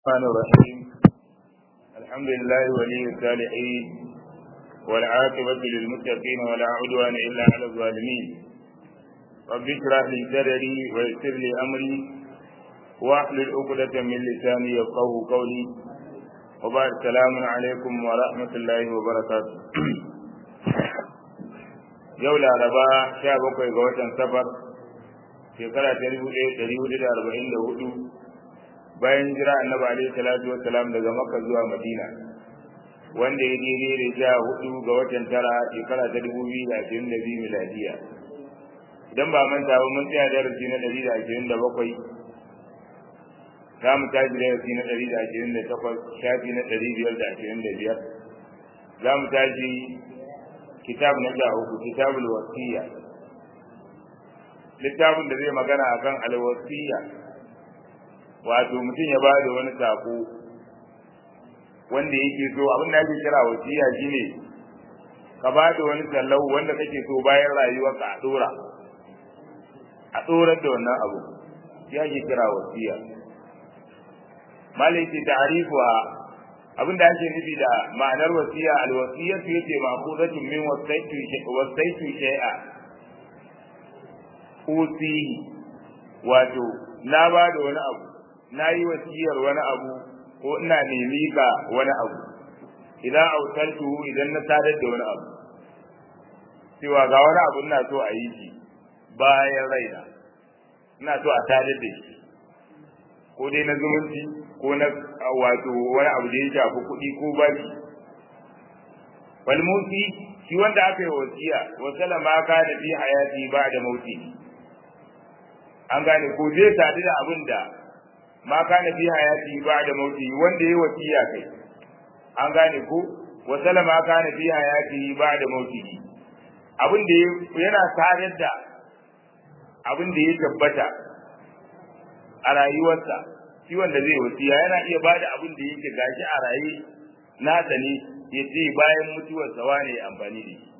الرحمن الرحيم الحمد لله ولي الصالحين والعاقبة للمتقين ولا عدوان إلا على الظالمين رب اشرح لي صدري ويسر لي أمري واحلل عقدة من لساني يفقه قولي وبعد السلام عليكم ورحمة الله وبركاته yau laraba sha bakwai ga watan safar shekara ta dubu ɗaya ɗari hudu da arba'in da hudu bayan jira annabi alaihi salatu wassalam daga makka zuwa madina wanda ya daidai da sha hudu ga watan tara shekara ta dubu biyu da ashirin da biyu miladiya idan ba manta ba mun tsaya darasi na ɗari da ashirin da bakwai za mu tashi darasi na ɗari da ashirin da takwas shafi na ɗari biyar da ashirin da biyar za mu tashi kitab na sha uku kitabul wasiya littafin da zai magana akan alwasiya wato mutum ya ba da wani sako wanda yake so abin da ake kira wasiya shine ka ba da wani sallau wanda kake so bayan rayuwarka a dora a dorar da wannan abu ya ke kira wasiya malai ce ta'rifuha abin da ake nufi da ma'anar wasiya alwasiyatu yace ma'qudatun min wasaitu wasaitu shay'a usihi wato na ba da wani abu na yi wasiyar wani abu ko ina nemi ka wani abu idan autartu idan na sadar da wani abu cewa ga wani abu ina so a yi shi bayan raina ina so a sadar da shi ko dai na zumunci ko na wato wani abu da ya shafi kuɗi ko baki falmusi shi wanda aka yi wasiya wasala ma ka da fi hayati ba da mauti an gane ko zai sadu da abin da ma kana fi hayati ba'da mauti wanda yayi wasiya kai an gane ko wa sallama kana fi hayati ba'da mauti abin da yana sadar da abin da ya tabbata a rayuwarsa shi wanda zai wasiya yana iya bada abin da yake gashi a raye na ne ya ce bayan mutuwarsa wane ya amfani da shi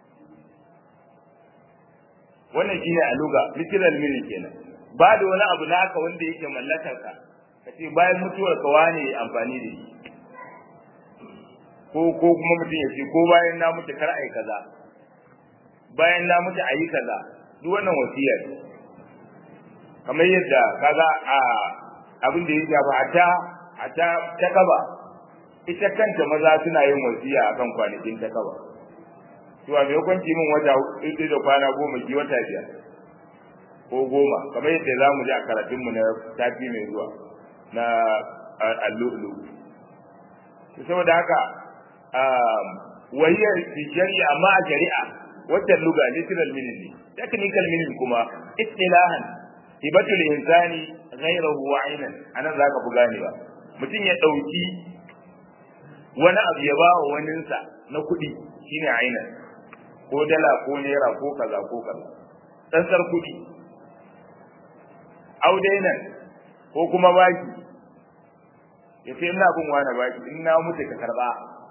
wannan shine a luga literal meaning kenan ba da wani abu naka wanda yake mallakar ka kace bayan mutuwar ka wane amfani da shi ko ko kuma mutum ya ce ko bayan na mutu kar ai kaza bayan na mutu ayi kaza duk wannan wasiyar kamar yadda kaza a abin da ya shafa a ta a ta ta kaba ita kanta maza suna yin wasiya akan kwanakin ta kaba to a mai kwanci min wata hudu da kwana goma ki wata biyar ko goma kamar yadda za mu ji a karatunmu na tafi mai zuwa na allu'ulu saboda haka wahiyar shari'a amma a shari'a wata luga literal meaning ne technical meaning kuma istilahan hibatul insani ghayrahu wa aynan anan zaka fi ganewa mutum ya dauki wani abu ya ba wa waninsa na kuɗi shine aynan ko dala ko naira ko kaza ko kaza tsantsar kuɗi audainan ko kuma baki ya ce ina bin wani baki in na mutu ka karba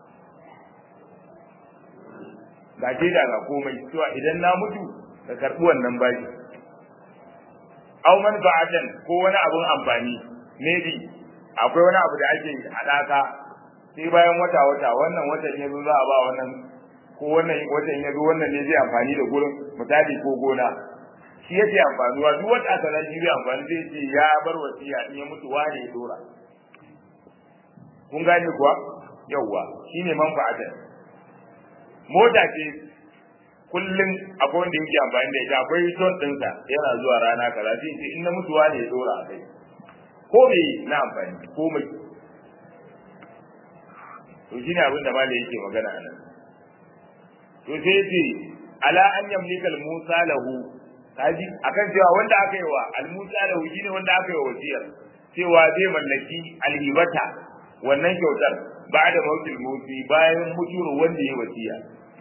ga ce da ga komai cewa idan na mutu ka karbi wannan baki au manfa'atan ko wani abun amfani maybe akwai wani abu da ake hadaka sai bayan wata wata wannan watan ya zo za a ba wannan ko wannan watan ya zo wannan ne zai amfani da gurin misali ko gona shi yake amfanuwa duk wanda aka san shi amfani zai ce ya bar wasiya in ya mutu wane ya dora kun gane kuwa yawwa shine manfa'atan mota ce kullum akwai wanda yake amfani da ita akwai ton ɗinsa yana zuwa rana kaza sai ce in na mutu wane ya dora a kai ko me na amfani ko mai to shine abin da malai yake magana a nan to sai ce ala an yamlika musa lahu kaji akan cewa wanda aka yi wa almusa da huji ne wanda aka yi wa wasiyar cewa zai mallaki alhibata wannan kyautar ba da mautil mauti bayan mutuwar wanda ya wasiya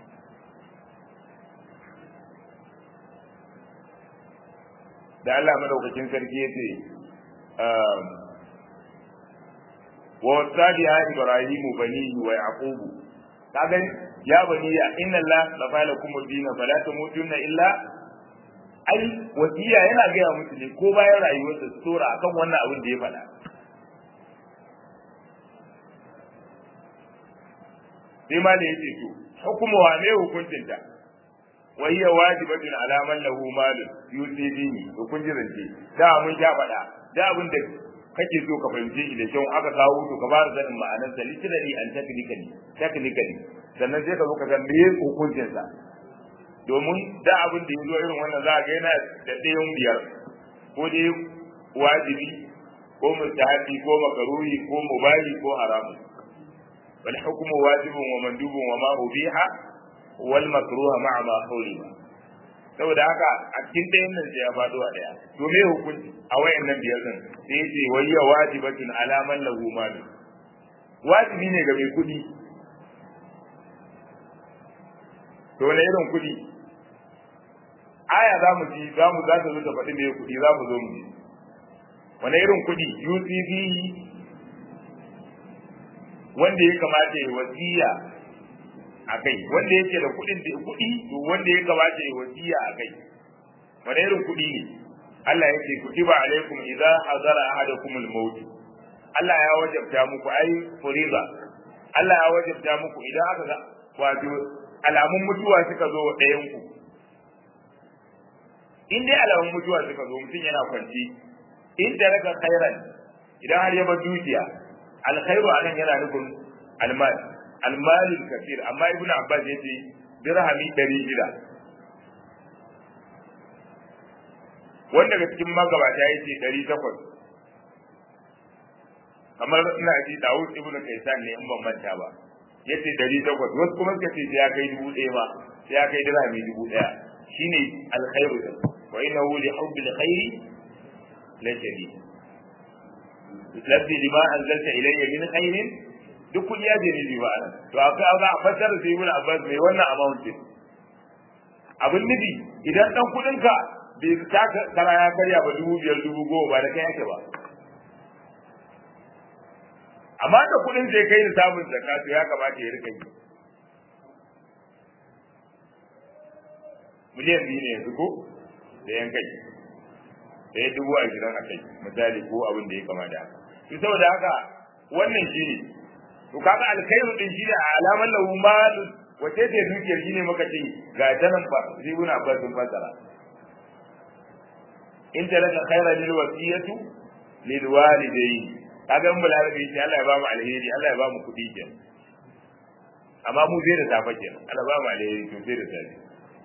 da Allah madaukakin sarki ya ce wa wasadi ya ibrahimu banihi wa yaqubu kaga ya baniya inna Allah lafa lakum ad-din fala tamutunna illa ai wasiya yana gaya musu ne ko bayan rayuwarsa su tora akan wannan abin da ya faɗa sai ma da yace to hukumu wa ne hukuncinta wa hiya wajibatun ala man lahu malun yusibihi to kun ji zance da mun sha faɗa da abin da kake so ka fahimce shi da kyau aka kawo to ka fara sanin ma'anar sa literally and technically technically sannan sai ka zo ka san me hukuncin sa domin da abin da yazo irin wannan za ga yana da ɗayan biyar ko dai wajibi ko mustahabi ko makaruhi ko mubahi ko haramun wal hukmu wajibun wa mandubun wa ma ubiha wal makruha ma'a ma hurima saboda haka a cikin ɗayan nan sai ya faɗo a ɗaya to me hukunci a wayannan biyar din sai ya ce wayya wajibatun ala man lahu mal wajibi ne ga mai kuɗi to wani irin kuɗi aya za mu ji za mu za ta zo ta faɗi me kuɗi za mu zo mu ji wani irin kuɗi UCB wanda ya kamata ya wasiya a kai wanda yake da kuɗin da kuɗi to wanda ya kamata ya wasiya a kai wani irin kuɗi ne Allah ya ce kutiba alaikum idza hadara ahadakum al-maut Allah ya wajabta muku ai furiza Allah ya wajabta muku idan aka ga wato alamun mutuwa suka zo ɗayan ku in dai alamun mutuwa suka zo mutum yana kwanci in da raka khairan idan har ya bar dukiya alkhairu anan yana nufin almal almalin kafir amma ibn abbas yace dirhami 600 wanda daga cikin magabata yace 800 kamar ina ji Dawud ibn Kaysan ne in ban manta ba yace 800 wasu kuma suka ce ya kai dubu ɗaya ba sai ya kai dirhami dubu ɗaya shine alkhairu wa innahu li hubbil khairi la shadid labbi lima anzalta ilayya min khairin duk kudi ya jini riba nan to akwai abu a fassara sai ibn abbas mai wannan amount din abin nufi idan dan kudin ka bai ta kara ya karya ba dubu biyar dubu goma ba da kai yake ba amma da kudin sai kai samun zakka to ya kamata ya rika yi miliyan biyu ne yanzu ko da yan kai da ya dubu ashirin a kai misali ko abin da ya kama da haka to saboda haka wannan shi ne to kaga alkhairu din shi ne a alaman lahu mal wace ce dukiyar shi ne muka ce ga ta nan ba zibun abbas sun fasara in ta laka khaira lil wasiyatu lil walidayni kaga mun balarabi shi Allah ya ba mu alheri Allah ya ba mu kudi ke amma mu zai da safa ke Allah ba mu alheri to sai da safe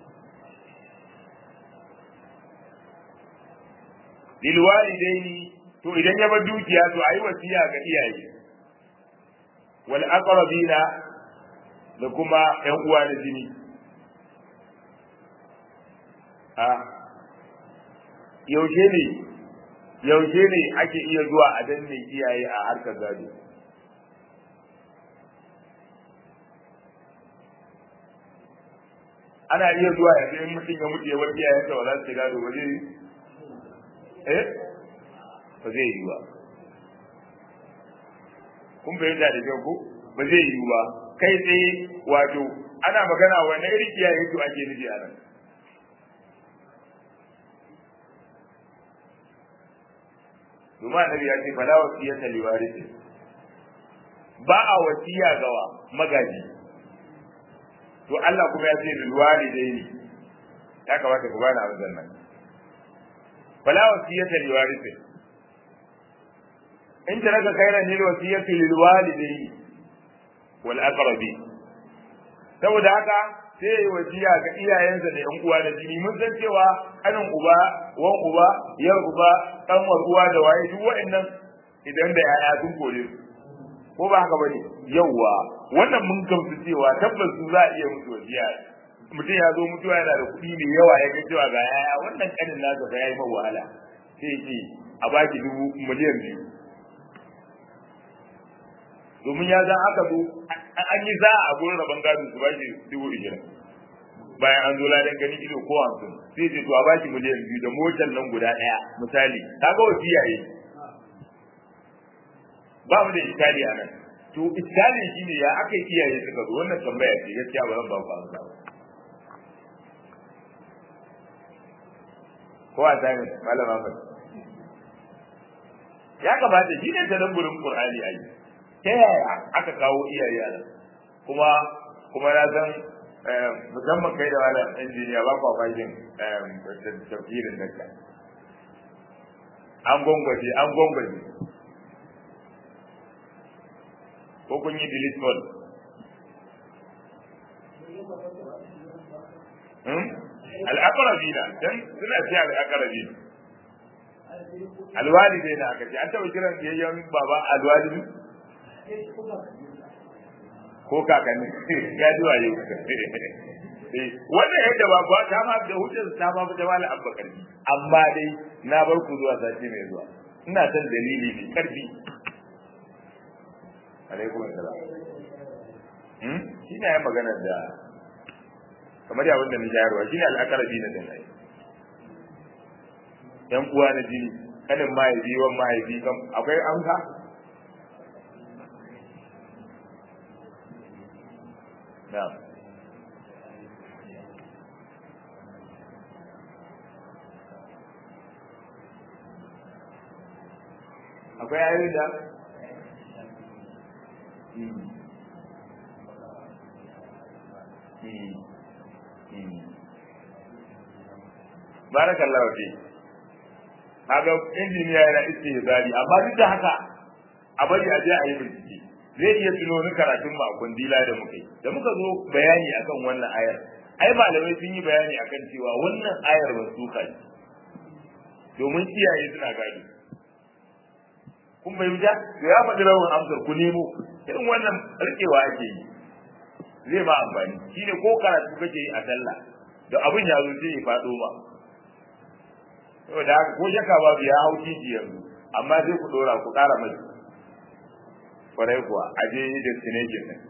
lil walidayni to idan ya bar dukiya to ayi wasiya ga iyaye wal aqrabina da kuma ƴan uwa da jini a yaushe ne yaushe ne ake iya zuwa a danne iyaye a harkar gado ana iya zuwa yanzu in mutum ya mutu ya bar iyayensa ba za su gado ba zai eh ba zai yi ba kun fahimta da kyau ko ba zai yi ba kai tsaye wato ana magana wanne irin iyaye to ake nufi a nan domin annabi ya ce fala wasiyata li warisi ba a wasiya gawa magaji to Allah kuma ya ce lil walidaini ya kamata ku bani abin nan fala wasiyata li warisi in taraka khairan lil wasiyati lil walidaini wal aqrabi saboda haka sai yi wasiya ga iyayensa da yan uwa da jini mun san cewa kanin uba wan uba yar uba kanwar uwa da waye duk wa'annan idan da yaya sun kore su ko ba haka bane yawwa wannan mun gamsu cewa tabbas su za a iya musu wasiya mutum ya zo mutuwa yana da kuɗi mai yawa ya ga cewa ga yaya wannan kanin nasa ga yayi mai wahala sai ce a baki dubu miliyan biyu domin ya zan aka zo an yi za a gurin rabon gado su bashi dubu ishirin bayan an zo ladan gani ido ko hamsin sai ce to a bashi miliyan biyu da motar nan guda ɗaya misali kaga wasiya yi ba mu da iskali a nan to iskali shine ya aka yi iyaye suka zo wannan tambaya ce gaskiya ba zan ba ku amsa ba ko a tsaye malama ba ya kamata shi ne tadabburin qur'ani ayi ta yaya aka kawo iyaye a nan kuma kuma na san musamman kai da wani injiniya ba kwa fashin tafsirin da ka an gwangwaje an gwangwaje ko kun yi delete mode al'akarabina dan suna ce al'akarabina alwalidai na aka ce an taɓa kiran yayyan baba alwalidi ko kakanni ya ji waye wannan yadda ba ba ta ma da hujjar ta ma da wala abba karfi amma dai na bar ku zuwa sati mai zuwa ina son dalili mai karfi alaikum assalam hmm shi ne ya magana da kamar ya wanda ni jayarwa shi ne al'akarabi na dan ai yan uwa na jini kanin mahaifi wan mahaifi kam akwai amsa na'am akwai ayoyi da barakallahu fi kaga injiniya yana istihzari amma duk da haka a bari a je a yi bincike zai iya tuno ni karatun mu a kundila da muka yi da muka zo bayani akan wannan ayar ai malamai sun yi bayani akan cewa wannan ayar ba su kai domin iyaye suna gado kun bai wuta to ya faɗi rawar amsar ku nemo irin wannan rikewa ake yi zai ma amfani shine ko karatu kake yi a sallah da abin ya zo sai ya faɗo ma saboda haka ko shaka babu ya hau titi yanzu amma sai ku dora ku ƙara mai kwarai kuwa a je destination din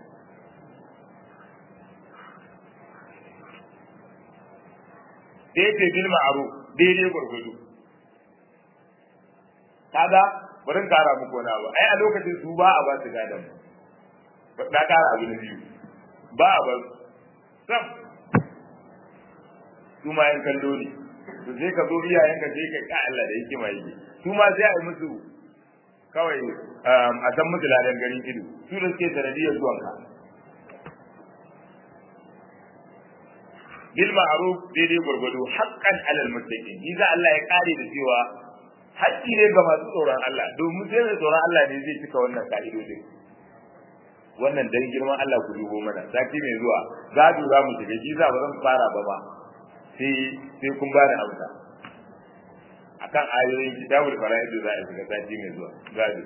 sai ce bil ma'ruf daidai gurgudu kaga bari kara muku wani abu ai a lokacin su ba a ba su gadan na kara abu na biyu ba a ba sam su ma yan kallo ne to sai ka zo iyayenka sai ka ka Allah da yake mai yi su ma sai a yi musu kawai a san musu ladan garin ido su da suke sanadiyar zuwanka bil ma'ruf daidai gurgudu haqqan alal muttaqin idan Allah ya kare da cewa haƙƙi ne ga masu tsoron Allah domin sai mai tsoron Allah ne zai cika wannan ka'idodin wannan dan girman Allah ku dubo mana sati mai zuwa gado za mu shiga shi za ba zan fara ba ba sai sai kun bani amsa akan ayoyin kitabul fara'id za a shiga sati mai zuwa gado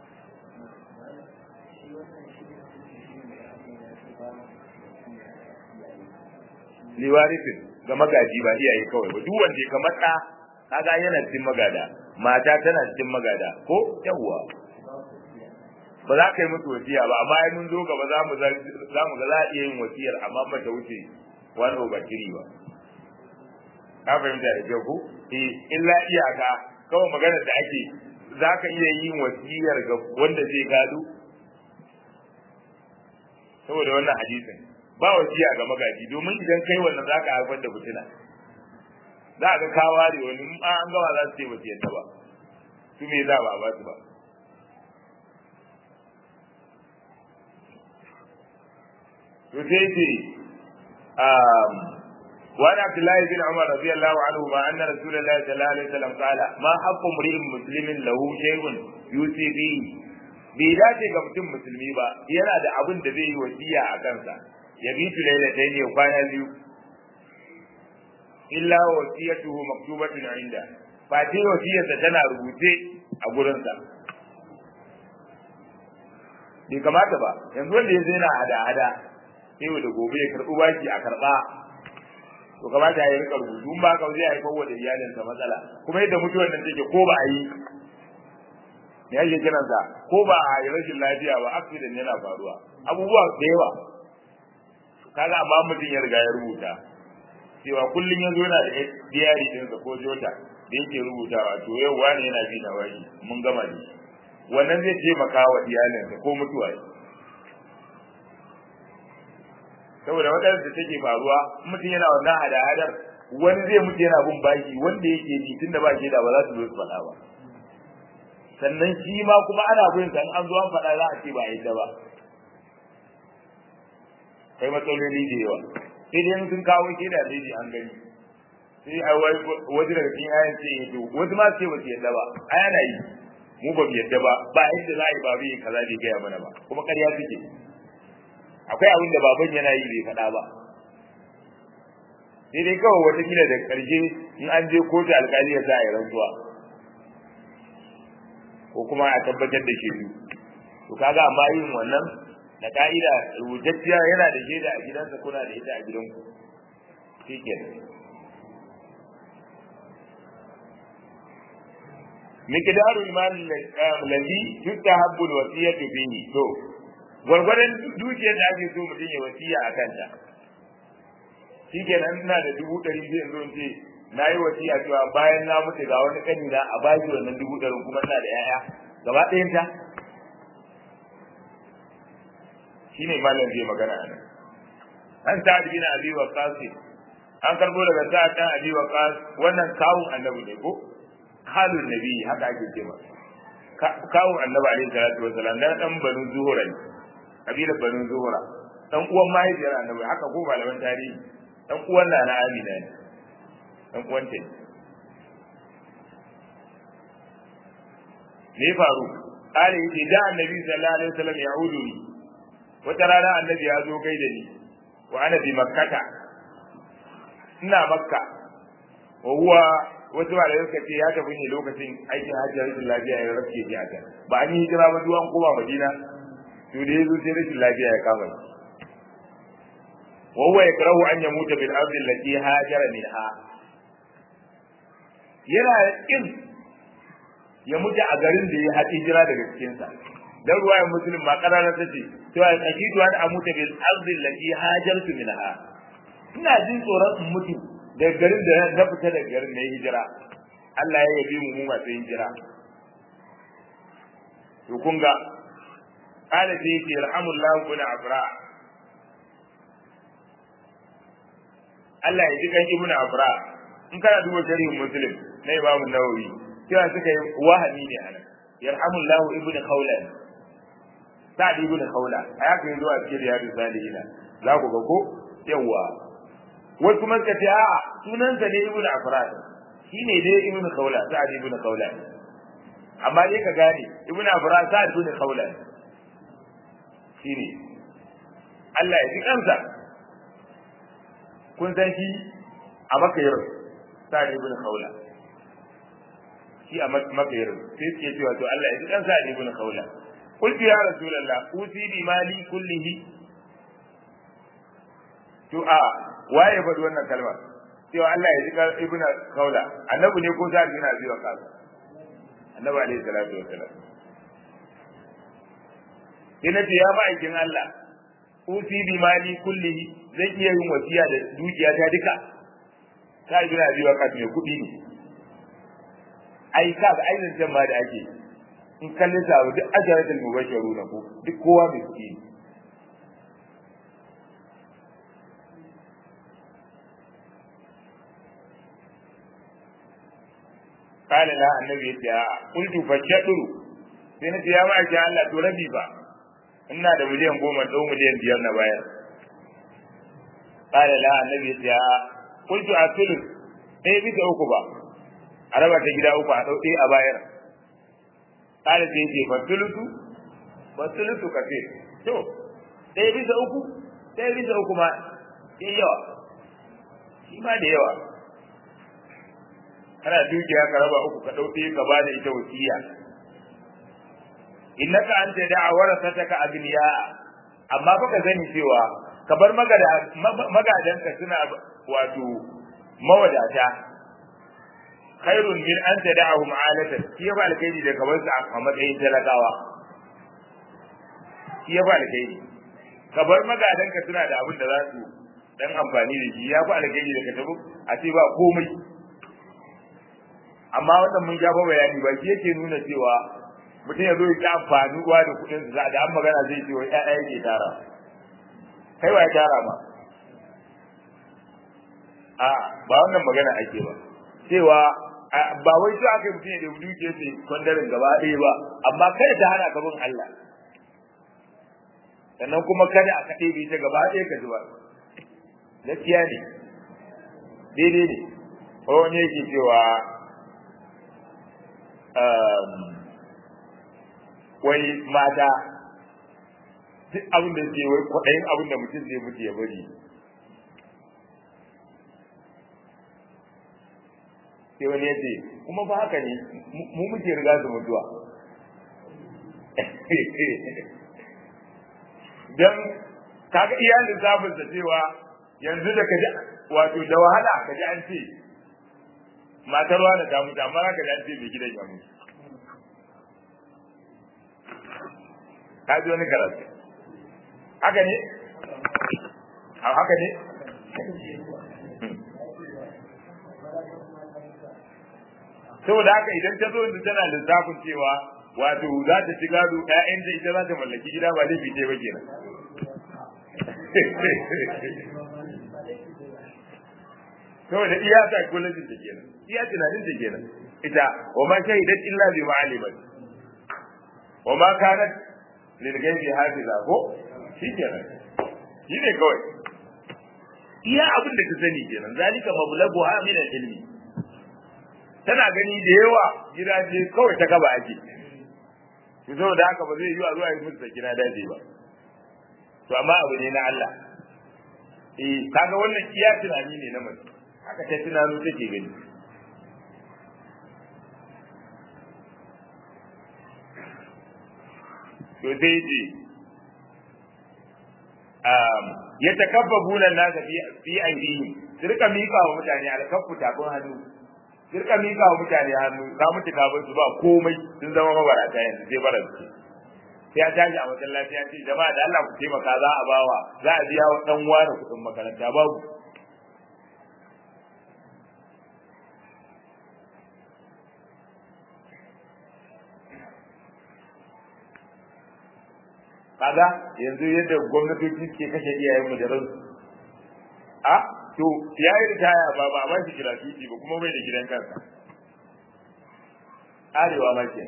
liwarifin ga magaji ba iyaye kawai ba duk wanda ya kamata kaga yana cikin magada mata tana cikin magada ko yawwa ba za ka yi musu wasiya ba amma ai mun zo gaba za mu za mu ga za a iya yin wasiyar amma ba ta wuce wani over three ba ka fahimta da kyau ko eh illa iyaka kawai maganar da ake za ka iya yin wasiyar ga wanda zai gado saboda wannan hadisin ba wasiya ga magaji domin idan kai wannan za ka haifar da fitina za ka kawa da wani in an gawa za su ce ba su yadda ba su me za ba ba su ba to sai ce وعن عبد الله بن عمر رضي الله عنهما ان رسول الله صلى الله عليه وسلم قال ما حق امرئ مسلم له شيء يوصي به bai dace ga mutum musulmi ba yana da abin da zai yi wasiya a kansa ya bi tu lailatai ne kwana biyu illa wasiyatuhu maktubatun inda fa ce wasiyarsa tana rubuce a gurinsa bai kamata ba yanzu wanda ya zai na hada-hada sai da gobe ya karɓi baki a karɓa to kamata ya rika rubutu in ba ka zai haifar wa da iyalinsa matsala kuma yadda mutuwar nan take ko ba a yi me ake kiransa ko ba a yi rashin lafiya ba accident yana faruwa abubuwa da yawa kaga amma mutum ya riga ya rubuta cewa kullum ya zo yana da diary ɗinsa ko jota da yake rubutawa to yau wani yana bi na wani mun gama da shi wannan zai taimaka wa iyalinsa ko mutuwa saboda waɗanda da take faruwa mutum yana wannan hada-hadar wani zai mutu yana bin baki wanda yake ji tunda ba shi da ba za su zo su faɗa ba sannan shi ma kuma ana bin sa an zo an faɗa za a ce ba a yadda ba kai matsaloli da yawa sai dai sun kawo ke da daidai an gani sai a waje daga cikin ayan ce to wasu ma ce ba su yadda ba aya na yi mu ba mu yadda ba ba yadda za a yi babu yi kaza bai gaya mana ba kuma ƙarya suke akwai abin da baban yana yi bai faɗa ba sai dai kawai wata kila da ƙarshe in an je kotu alƙali ya sa a yi rantsuwa ko kuma a tabbatar da shi to kaga amma yin wannan da ka'ida rubutacciya yana da shaida a gidansa kuna da ita a gidanku shikenan miqdaru al-mal alladhi tustahabbu al-wasiyatu fihi to gwargwadon dukiyar da ake so mutum ya wasiya a kanta shikenan ina da dubu ɗari zai zo in ce na yi wasiya cewa bayan na mutu ga wani kani na a baki wannan dubu ɗarin kuma ina da 'ya'ya gaba ɗayan ta shine malam zai magana nan an sa'ad bin abi waqas an karbo daga sa'ad bin abi waqas wannan kawun annabi ne ko halun nabi haka ake cewa kawun annabi alaihi salatu wasalam dan dan banu zuhura ne kabilar banu zuhura dan uwan mahaifiyar annabi haka ko malaman tarihi dan uwan na amina ne dan uwan ta ne faru kare yace da annabi sallallahu alaihi wasallam ya'udu ni wata rana annabi ya zo kai da ni wa ana bi makkata ina makka wa huwa wasu ba da suka ce ya tafi ne lokacin aikin hajji rashin lafiya ya rafke shi a can ba an yi hijira ba duwan koma madina to da yazo sai rashin lafiya ya kama shi wa huwa yakrahu an yamuta bil ardi allati hajara minha yana kin ya mutu a garin da ya haɗi hijira daga cikin sa dan ruwayar muslim ma karara ta ce cewa akidu an amuta bil ardi allati hajartu minha ina jin tsoron in mutu daga garin da na fita daga garin na hijira Allah ya yabi mu mu masu hijira to kun ga qala sai yake yarhamullahu bin afra Allah ya ji kan ibnu afra in kana duba sharhin muslim na imam nawawi cewa suka yi wahami ne anan yarhamullahu ibnu khawlan sa'd ibnu khawla aya kai zuwa cikin riyadu salihina za ku ga ko yawa wasu kuma suka ce a'a sunansa ne ibnu afrad shine dai ibnu khawla sa'd ibnu khawla amma dai ka gane ibnu afrad sa'd ibnu khawla shine Allah ya ji kansa kun san shi a makayar sa'd ibnu khawla shi a makayar sai suke cewa to Allah ya ji kansa sa'd ibnu khawla قلت يا رسول الله أوصي بمالي كله to a waye faɗi wannan kalma cewa Allah ya jika ibn kaula annabi ne ko sa'ad bin abi waqas annabi alaihi salatu wassalam ina ce ya ma'aikin Allah usi bi mali kullihi zan iya yin wasiya da dukiya ta duka sa'ad bin abi waqas ne kuɗi ne ai ka ga ainin can ma da ake in kallon sa duk ajaratul mubashiruna ko duk kowa mai kuɗi ne قال لا النبي يا قلت فشدر sai na ya ma ki Allah to rabi ba ina da miliyan goma da miliyan biyar na bayar qala la annabi ya qultu asulus dai bisa uku ba a raba ta gida uku a dau dai a bayar qala sai ce fasulutu fasulutu kace to dai bisa uku dai bisa uku ma yawa shi ma da yawa kana dukiya ka raba uku ka dauke ka bada ita wasiya innaka anta da'a warasataka agniya amma fa ka sani cewa ka bar magada magadanka suna wato mawadata khairun min an tada'ahum alatan shi ya ba alkhairi da kamar su a matsayin talakawa shi ya ba alkhairi ka bar magadanka suna da abin da za su dan amfani da shi ya ba alkhairi da ka tabu a ce ba komai amma wannan mun ja bayani ba shi yake nuna cewa mutum ya zo ya amfani uwa da kuɗin sa da an magana zai ce wai ƴaƴa yake tara kai wa ya tara ma a ba wannan magana ake ba cewa ba wai shi aka mutum ya da duke sai kwandarin gaba ɗaya ba amma kada ta hana ka bin Allah sannan kuma kada a kaɗe bai ta gaba ɗaya ka zuba gaskiya ne daidai ne wani yake cewa wai mata duk abin da suke wai kwaɗayin abin da mutum zai mutu ya bari sai wani ya ce kuma ba haka ne mu muke riga su mutuwa don kaga iya lissafin da cewa yanzu da kaji wato da wahala kaji an ce matar wani ta mutu amma kaji an ce mai gidan ya mutu ka ji wani karatu haka ne haka ne saboda haka idan ta zo yanzu tana lissafin cewa wato za ta ci gado ƴaƴan da ita za ta mallaki gida ba laifi ce ba kenan saboda iya psychology ta kenan iya tunanin ta kenan ita wa ma shahidat illa bi ma'alimat wa ma kanat lil ghaibi hafiza ko shi kenan shi ne kawai iya abin da ta sani kenan zalika mablagu ha min ilmi tana gani da yawa gidaje kawai ta gaba ake to saboda haka ba zai yi a zuwa yi musu sakina daji ba to amma abu ne na Allah eh kaga wannan iya tunani ne na mutum haka ta tunano take gani to sai ce um ya takabbabu nan nasa fi fi aidihim su rika mika wa mutane alkaffu tafin hannu su rika mika wa mutane hannu ka mutu ka bar su ba komai sun zama mabarata yanzu sai bara su sai ya tashi a masallaci ya ce jama'a da Allah ku taimaka za a bawa za a biya wa dan wani kuɗin makaranta babu kaga yanzu yadda gwamnatoci ke kashe iyayen mu da ransu a to ya yi ritaya ba ba ba shi gratuity ba kuma bai da gidan kansa arewa ma ke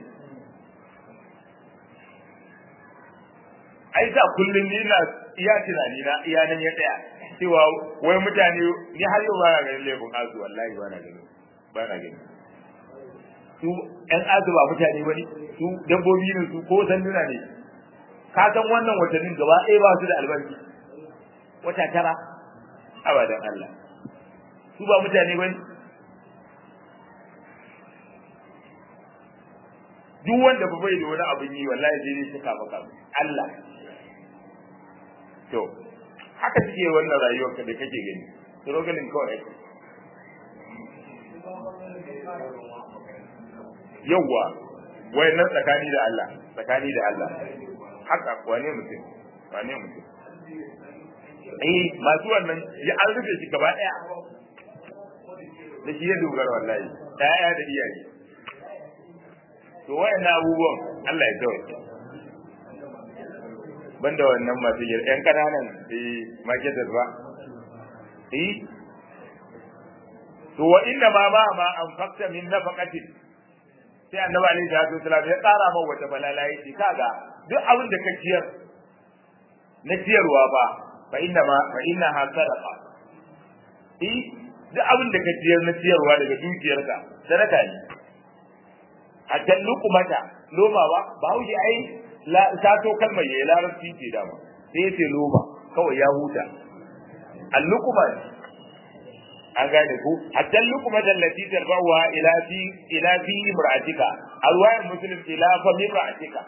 ai da kullum ni na iya tunani na iya nan ya tsaya cewa wai mutane ni har yau ba na ganin laifin azu wallahi ba na ganin ba na ganin su ƴan azu ba mutane ba ne su dabbobi ne su ko sanduna ne ka san wannan watannin gaba ɗaya ba su da albarki wata tara abadan Allah su ba mutane ba duk wanda ba bai da wani abin yi wallahi sai dai suka maka Allah to haka suke wannan rayuwar ka da kake gani struggling kawai yawwa wayannan tsakani da Allah tsakani da Allah haka wane mutum wane mutum eh masu wannan ya an rufe shi gaba daya da shi ya dogara wallahi daya da iyaye to wayannan abubuwan Allah ya tsawaye banda wannan masu yar yan kananan eh marketers ba eh to wa inna ma ma ma anfaqta min nafaqatin sai annabi alaihi salatu wasallam ya tsara ma wata balala yace kaga duk abin da ka ciyar na ciyarwa ba fa inna ma fa inna ha sadaqa eh duk abin da ka ciyar na ciyarwa daga dukiyarka sadaka ne hatta luqmata loma ba ba huje ai la sato kalmar yayi larabci ce dama sai yace loma kawai ya huta al-luqma an gane ku hatta luqma allati tarbawa ila fi ila fi imra'atika alwayin muslim ila fa imra'atika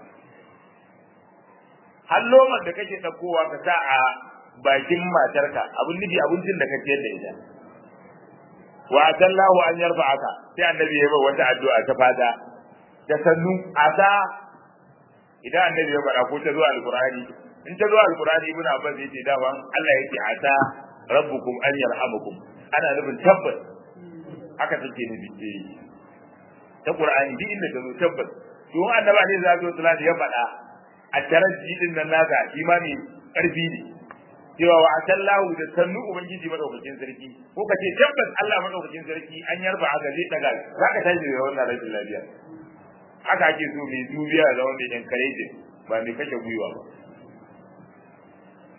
har lomar da kake ɗaukowa ka sa a bakin matarka abin nufi abincin da ka ciyar da ita wa atallahu an yarfa aka sai annabi ya yi wata addu'a ta fata da sannu ata idan annabi ya faɗa ko ta zuwa alqur'ani in ta zuwa alqur'ani ibn abbas yace dawan Allah yake ata rabbukum an yarhamukum ana nufin tabbas haka take nufi ta qur'ani duk inda ta zo tabbas to annabi ne za zo ya faɗa a taraji din nan naka imani karfi ne cewa wa atallahu da sannu ubangiji madaukakin sarki ko ka ce tabbas Allah madaukakin sarki an yarba a zai daga zaka tashi da wannan rashin lafiya haka ake so mai dubiya da wanda yan kareje ba mai kashe gwiwa ba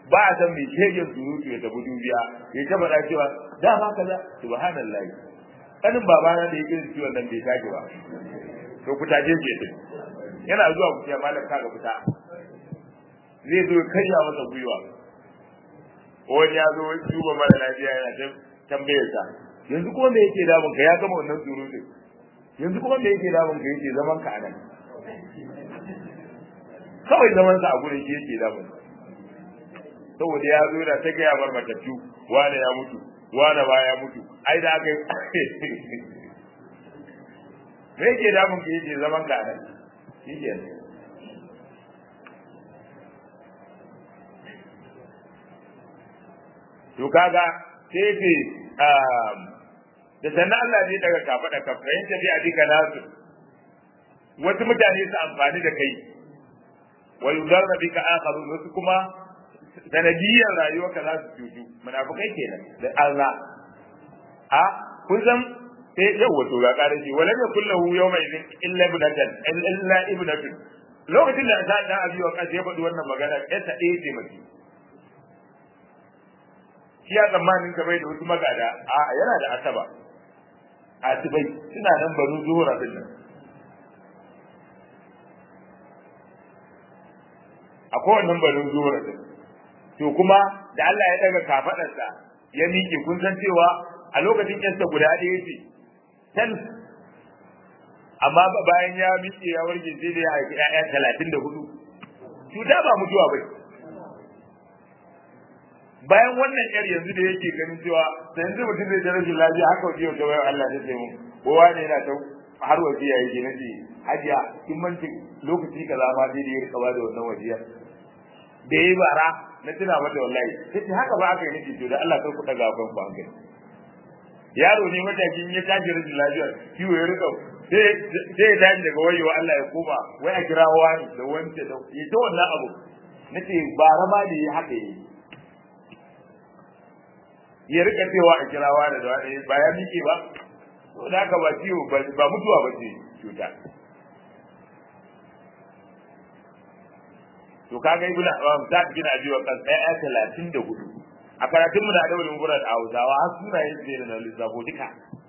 ba a san mai shegen surutu ya tafi dubiya ya ta faɗa cewa dama kaza subhanallah kanin babana da yake ciwon nan bai tashi ba to ku taje ke din yana zuwa ku ce malam kaga fita zai zo karya masa gwiwa wani ya zo duba mara lafiya yana ta tambayar sa yanzu kuma me yake damun ka ya gama wannan surutun yanzu kuma me yake damun ka yake zaman ka anan kawai zaman sa a gurin shi yake damun saboda ya zo da ta gaya bar matattu wane ya mutu wane ba ya mutu ai da aka me yake damun ka yake zaman ka anan shi ke to kaga sai ce da sannan Allah ne daga kafa da kafa yin tafiya dika nasu wasu mutane su amfani da kai wa yudarra bika akharun wasu kuma sanadiyyar rayuwarka za su cutu munafikai kenan da Allah a kun san sai yau wato ga ƙara shi wala ya kullahu yawma idin illa ibnatan illa ibnatun lokacin da ta da abi wa kace ya faɗi wannan magana ita ɗaya ce mace shi ya tsammanin ka bai da wasu magada a yana da asaba asibai suna nan banu zuhura din nan akwai wannan banu zuhura din to kuma da Allah ya daga kafadarsa ya miƙe kun san cewa a lokacin yasta guda ɗaya ce tan amma bayan ya miƙe ya warke sai da ya haifi ƴaƴa talatin da hudu cuta ba mutuwa bai bayan wannan yar yanzu da yake ganin cewa da yanzu mutum zai ta rashin lafiya haka wajen yau ta bayan Allah ta ce mun kowa ne yana ta har wasiya yake na ce hajiya kin manci lokaci kaza ma dai da ya rika da wannan wasiya da yayi bara na tuna mata wallahi sai haka ba aka yi nake to da Allah kai ku daga kan ku hankali yaro ne matakin ya tashi rashin lafiya kiwo ya rika sai ya tashi daga wayewa Allah ya koma wai a kira wani da wance da ya ta wannan abu nace bara ma da ya haka yi ya rika cewa a kira wani da wani ba ya miƙe ba to da haka ba ciwo ba mutuwa ba ce cuta to kaga ibn Abbas ta bin Abi Waqqas ɗaya talatin da hudu a karatun mu da dawalin gurar a Hausawa har sunayen su da lissafo duka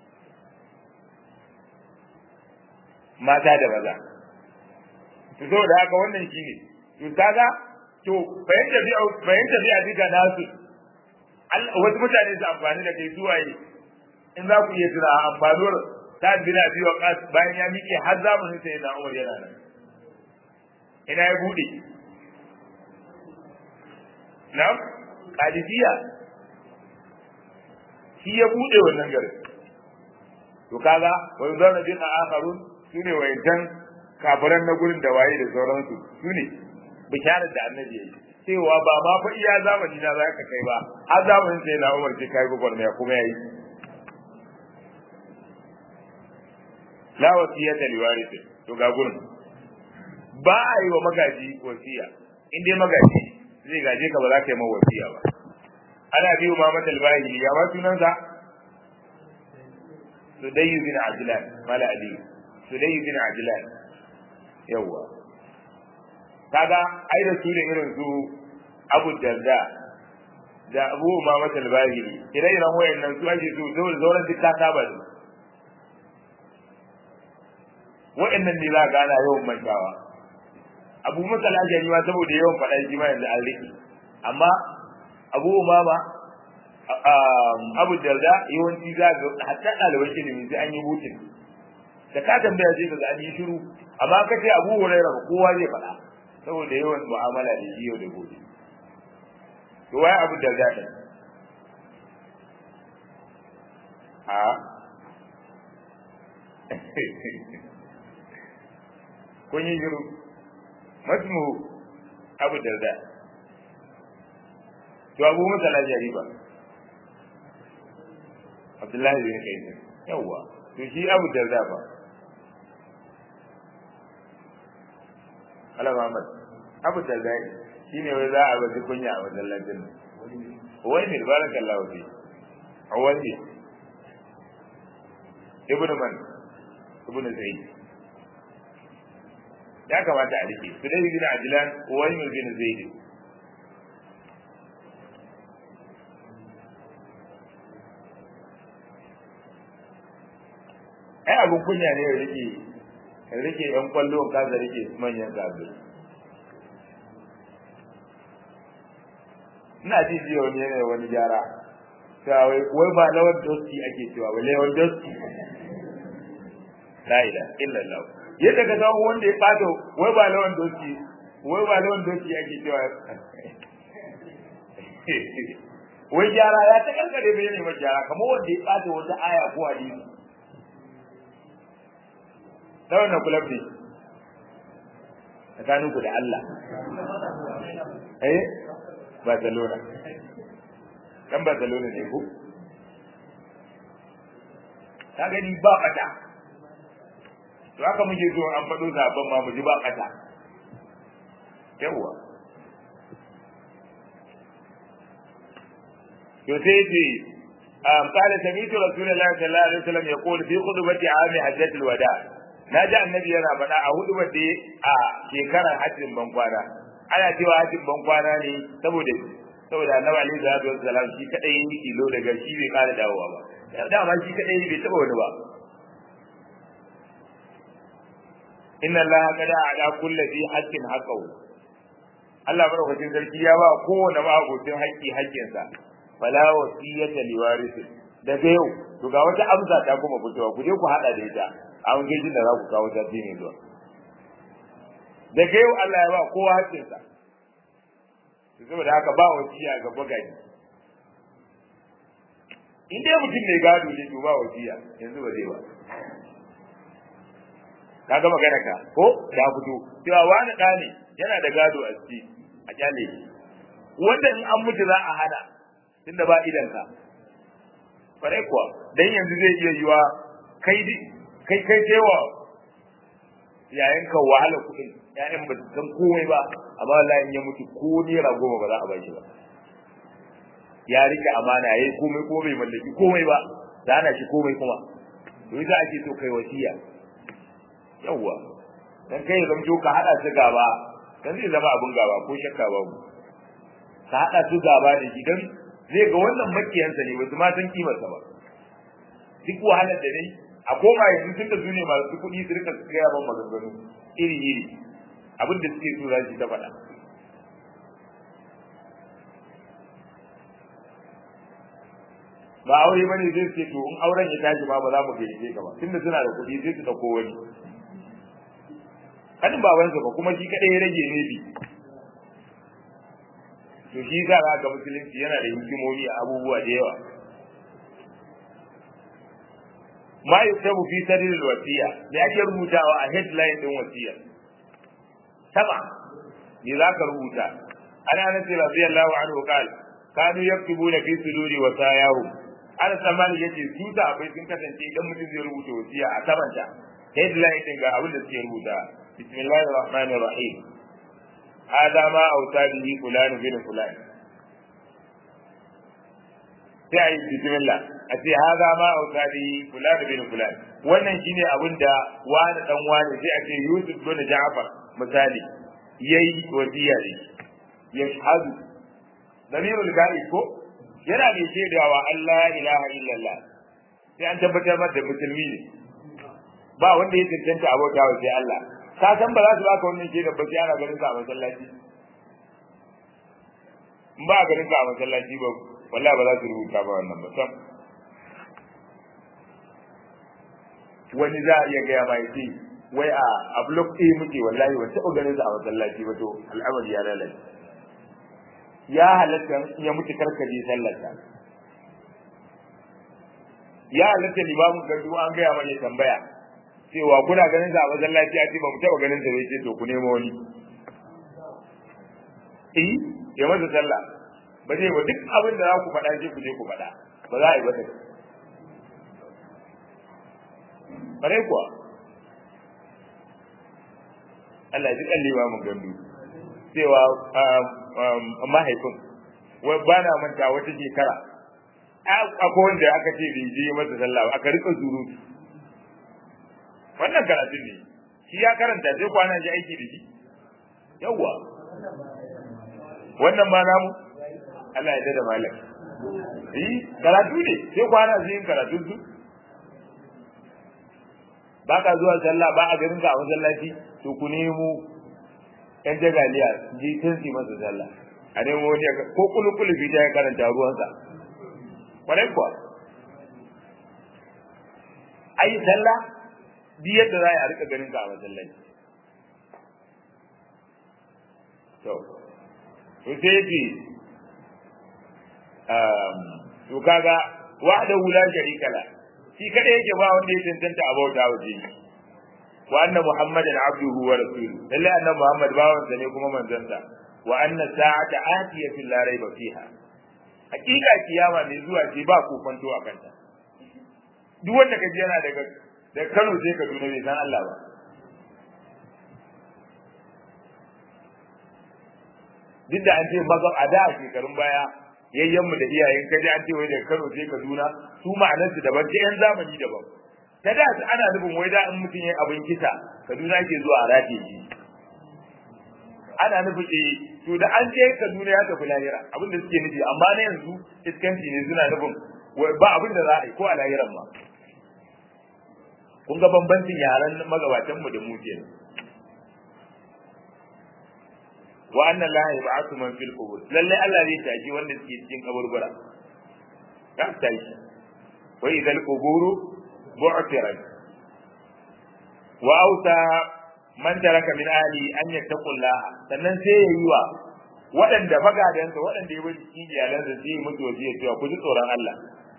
mata da maza to saboda haka wannan shine to kaga to bayan tafiya bayan tafiya duka nasu wasu mutane su amfani da kai suwaye in za ku iya tura amfanuwar ta bin Abi Waqqas bayan ya miƙe har zamanin sai na Umar yana nan ina ya bude Na'am, Qadisiyya shi ya bude wannan garin. To kaga wa yuzana bin akharun sune wayancan kafiran na gurin da waye da sauransu sune bisharar da annabi yayi cewa ba ma fa iya zamani na za ka kai ba har zamanin sai na Umar sai kai gogor mai kuma yayi la wasiyata liwarith to ga gurin ba a yi wa magaji wasiya in dai magaji zai gaje ka ba za ka yi mawa wasiya ba ana biyu ma mata albahili ya ma sunansa sudayyu bin ajlan mala ali sudayyu bin ajlan yawa kaga ai da su ne irin su abu darda da abu ma mata albahili ire-iren wayannan su ake su dole zauren duk ta saba da wayannan ne za ka gana yawan mantawa abu masa lajari ma saboda yawan faɗa shi ma yanzu an riƙe amma abu umama abu darda yawanci za ga hatta ɗaliban ilimi sai an yi hutun da ka tambaya sai ga an yi shiru amma ka ce abu hurairah kowa zai faɗa saboda yawan mu'amala da shi yau da gobe to wai abu darda ɗin a kun yi shiru masmu abu darda to abu masala jariba abdullahi bin kaisin yawa to shi abu darda ba ala muhammad abu darda shi ne wai za a baji kunya a wajen lantin wai ne barakallahu fi wani ibnu man ibnu zaid ya kamata a rike su dai bin ajlan wani bin zaid abin kunya ne ya rike ya rike yan kwallo ka da rike manyan gabe ina ji ji wani ne wani gyara ta wai wai ba lawan dosti ake cewa wai lawan dosti la ilaha illallah yadda ka samu wanda ya fado wai ba lawan dosti wai ba lawan dosti ake cewa wai gyara ya ta kankare bai ne ma gyara kamar wanda ya fado wata aya ko hadisi ta wannan kulab ne tsakaninku da Allah eh Barcelona dan Barcelona ne ko ka gani ba kata to haka muke so an faɗo zaben ma mu ji ba kata yawa to sai ce قال سمعت رسول الله صلى الله عليه وسلم يقول في خطبة عام حجة الوداع na ji annabi yana faɗa a hudu da a shekarar hajjin bankwana ana cewa hajjin bankwana ne saboda saboda annabi alaihi salatu wassalam shi kadai yi kilo daga shi bai kara dawowa ba dama shi kadai bai taba wani ba inna allaha qad a'da kulli dhi haqqin haqqahu Allah madaukakin sarki ya ba kowane ma'abocin haƙƙi haƙƙinsa fala wasiyata liwarisi daga yau to ga wata amsa ta kuma fitowa ku je ku hada da ita a wani gejin da za ku kawo ta ne zuwa daga yau Allah ya ba kowa haƙƙinsa saboda haka ba wasiya ga bagaji in dai mutum mai gado ne to ba wasiya yanzu ba zai ba ka ga magana ka ko da fito cewa wani ɗa ne yana da gado a ciki a kyale shi wanda in an mutu za a hana tunda ba idan ka farai kuwa dan yanzu zai iya yiwa kai kai kai cewa yayin ka wahala kuɗin ƴaƴan ba san komai ba amma wallahi in ya mutu ko naira goma ba za a bashi ba ya rike amana yayi komai ko bai mallaki komai ba da ana shi komai kuma to yasa ake so kai wasiya yawwa dan kai zamto ka hada su gaba dan zai zama abun gaba ko shakka ba mu ka hada su gaba da shi dan zai ga wannan makiyansa ne wasu ma san kimarsa ba duk wahalar da dai a koma yanzu tun da su ne masu kuɗi su rika gaya ban maganganu iri iri abin da suke so za su ta faɗa ba aure bane zai ce to in auren ya tashi ba ba za mu gayyace ka ba tunda suna da kuɗi sai su dauko wani kanin babansa ba kuma shi kadai ya rage ne bi to shi za ga musulunci yana da hikimomi a abubuwa da yawa ma yuktabu fi sadr wasiya me ake rubutawa a headline din wasiya saba me za ka rubuta ana anas radiyallahu anhu qal kanu yaktubuna fi suduri wasayahum ana samani yace su ta abai sun kasance idan mutum zai rubuta wasiya a sabanta headline din ga abin da suke rubuta bismillahir rahmanir rahim hada ma autadihi fulan bin fulan sai ayi bismillah a ce hada ma autadihi fulan bin fulan wannan shine abin da wani dan wani sai a ce yusuf bin ja'far misali yayi wasiya ne yashhadu damirul ghaib ko yana da shaidawa Allah ilaha illallah sai an tabbatar da musulmi ne ba wanda ya tantance abota wa sai Allah ka san ba za su baka wannan shaidar ba sai ana ganin ka a masallaci in ba ganin ka a masallaci ba wallahi ba za su rubuta ba wannan ba sam wani za a iya gaya ma yace wai a a block A muke wallahi ban taɓa ganin sa a masallaci ba to al'amari ya lalace ya halatta ya mutu karkaje sallarsa ya halatta limamin gardu an gaya mana tambaya cewa kuna ganin sa a masallaci a ce ba mu taɓa ganin sa bai ce to ku nemo wani eh ya masa sallah ba zai ba duk abin da za ku faɗa je ku je ku faɗa ba za a yi ba ta bare kuwa Allah ya ji kan limamin gandu cewa mahaifin wai ba na manta wata shekara akwai wanda aka ce bai je masa sallah aka rika surutu wannan karatun ne shi ya karanta sai kwana shi aiki da shi yawwa wannan ma namu Allah ya da malam eh karatu ne sai kwana shi yin karatun su ba ka zuwa sallah ba a garin ka a masallaci to ku nemo yan jagaliya ji tun su masa sallah a nemo wani ko kulukulu bi ya karanta ruwansa kwarai kuwa ai sallah bi yadda za a rika ganin ka a masallaci to to sai ce to kaga wahdahu la sharika la shi kada yake ba wanda ya tantanta a bauta waje wa anna muhammadan abduhu wa rasuluhu lalle annabi muhammad bawan sa ne kuma manzon sa wa anna sa'ata atiyatu la raiba fiha hakika kiyama mai zuwa ce ba ku kwanto a kanta duk wanda kaji yana daga da Kano sai Kaduna bai san Allah ba duk da an ce maza a da shekarun baya yayyanmu da iyayen kaji an ce wai daga Kano sai Kaduna su ma'anarsu daban ta yan zamani daban ta da su ana nufin wai da in mutum ya abin kisa Kaduna ke zuwa a rataye shi ana nufin eh to da an je Kaduna ya tafi lahira abin da suke nufi amma na yanzu iskanci ne suna nufin ba abin da za a yi ko a lahiran ma kun ga bambancin yaran magabatan mu da mu kenan wa anna la yab'athu man fil qubur lalle Allah zai taji wanda suke cikin kaburbura ka tashi wa idhal quburu bu'thirat wa auta man taraka min ahli an yattaqullaha sannan sai ya yi wa waɗanda magadansa waɗanda ya bari cikin iyalansa sai ya mutu wasiya cewa ku ji tsoron Allah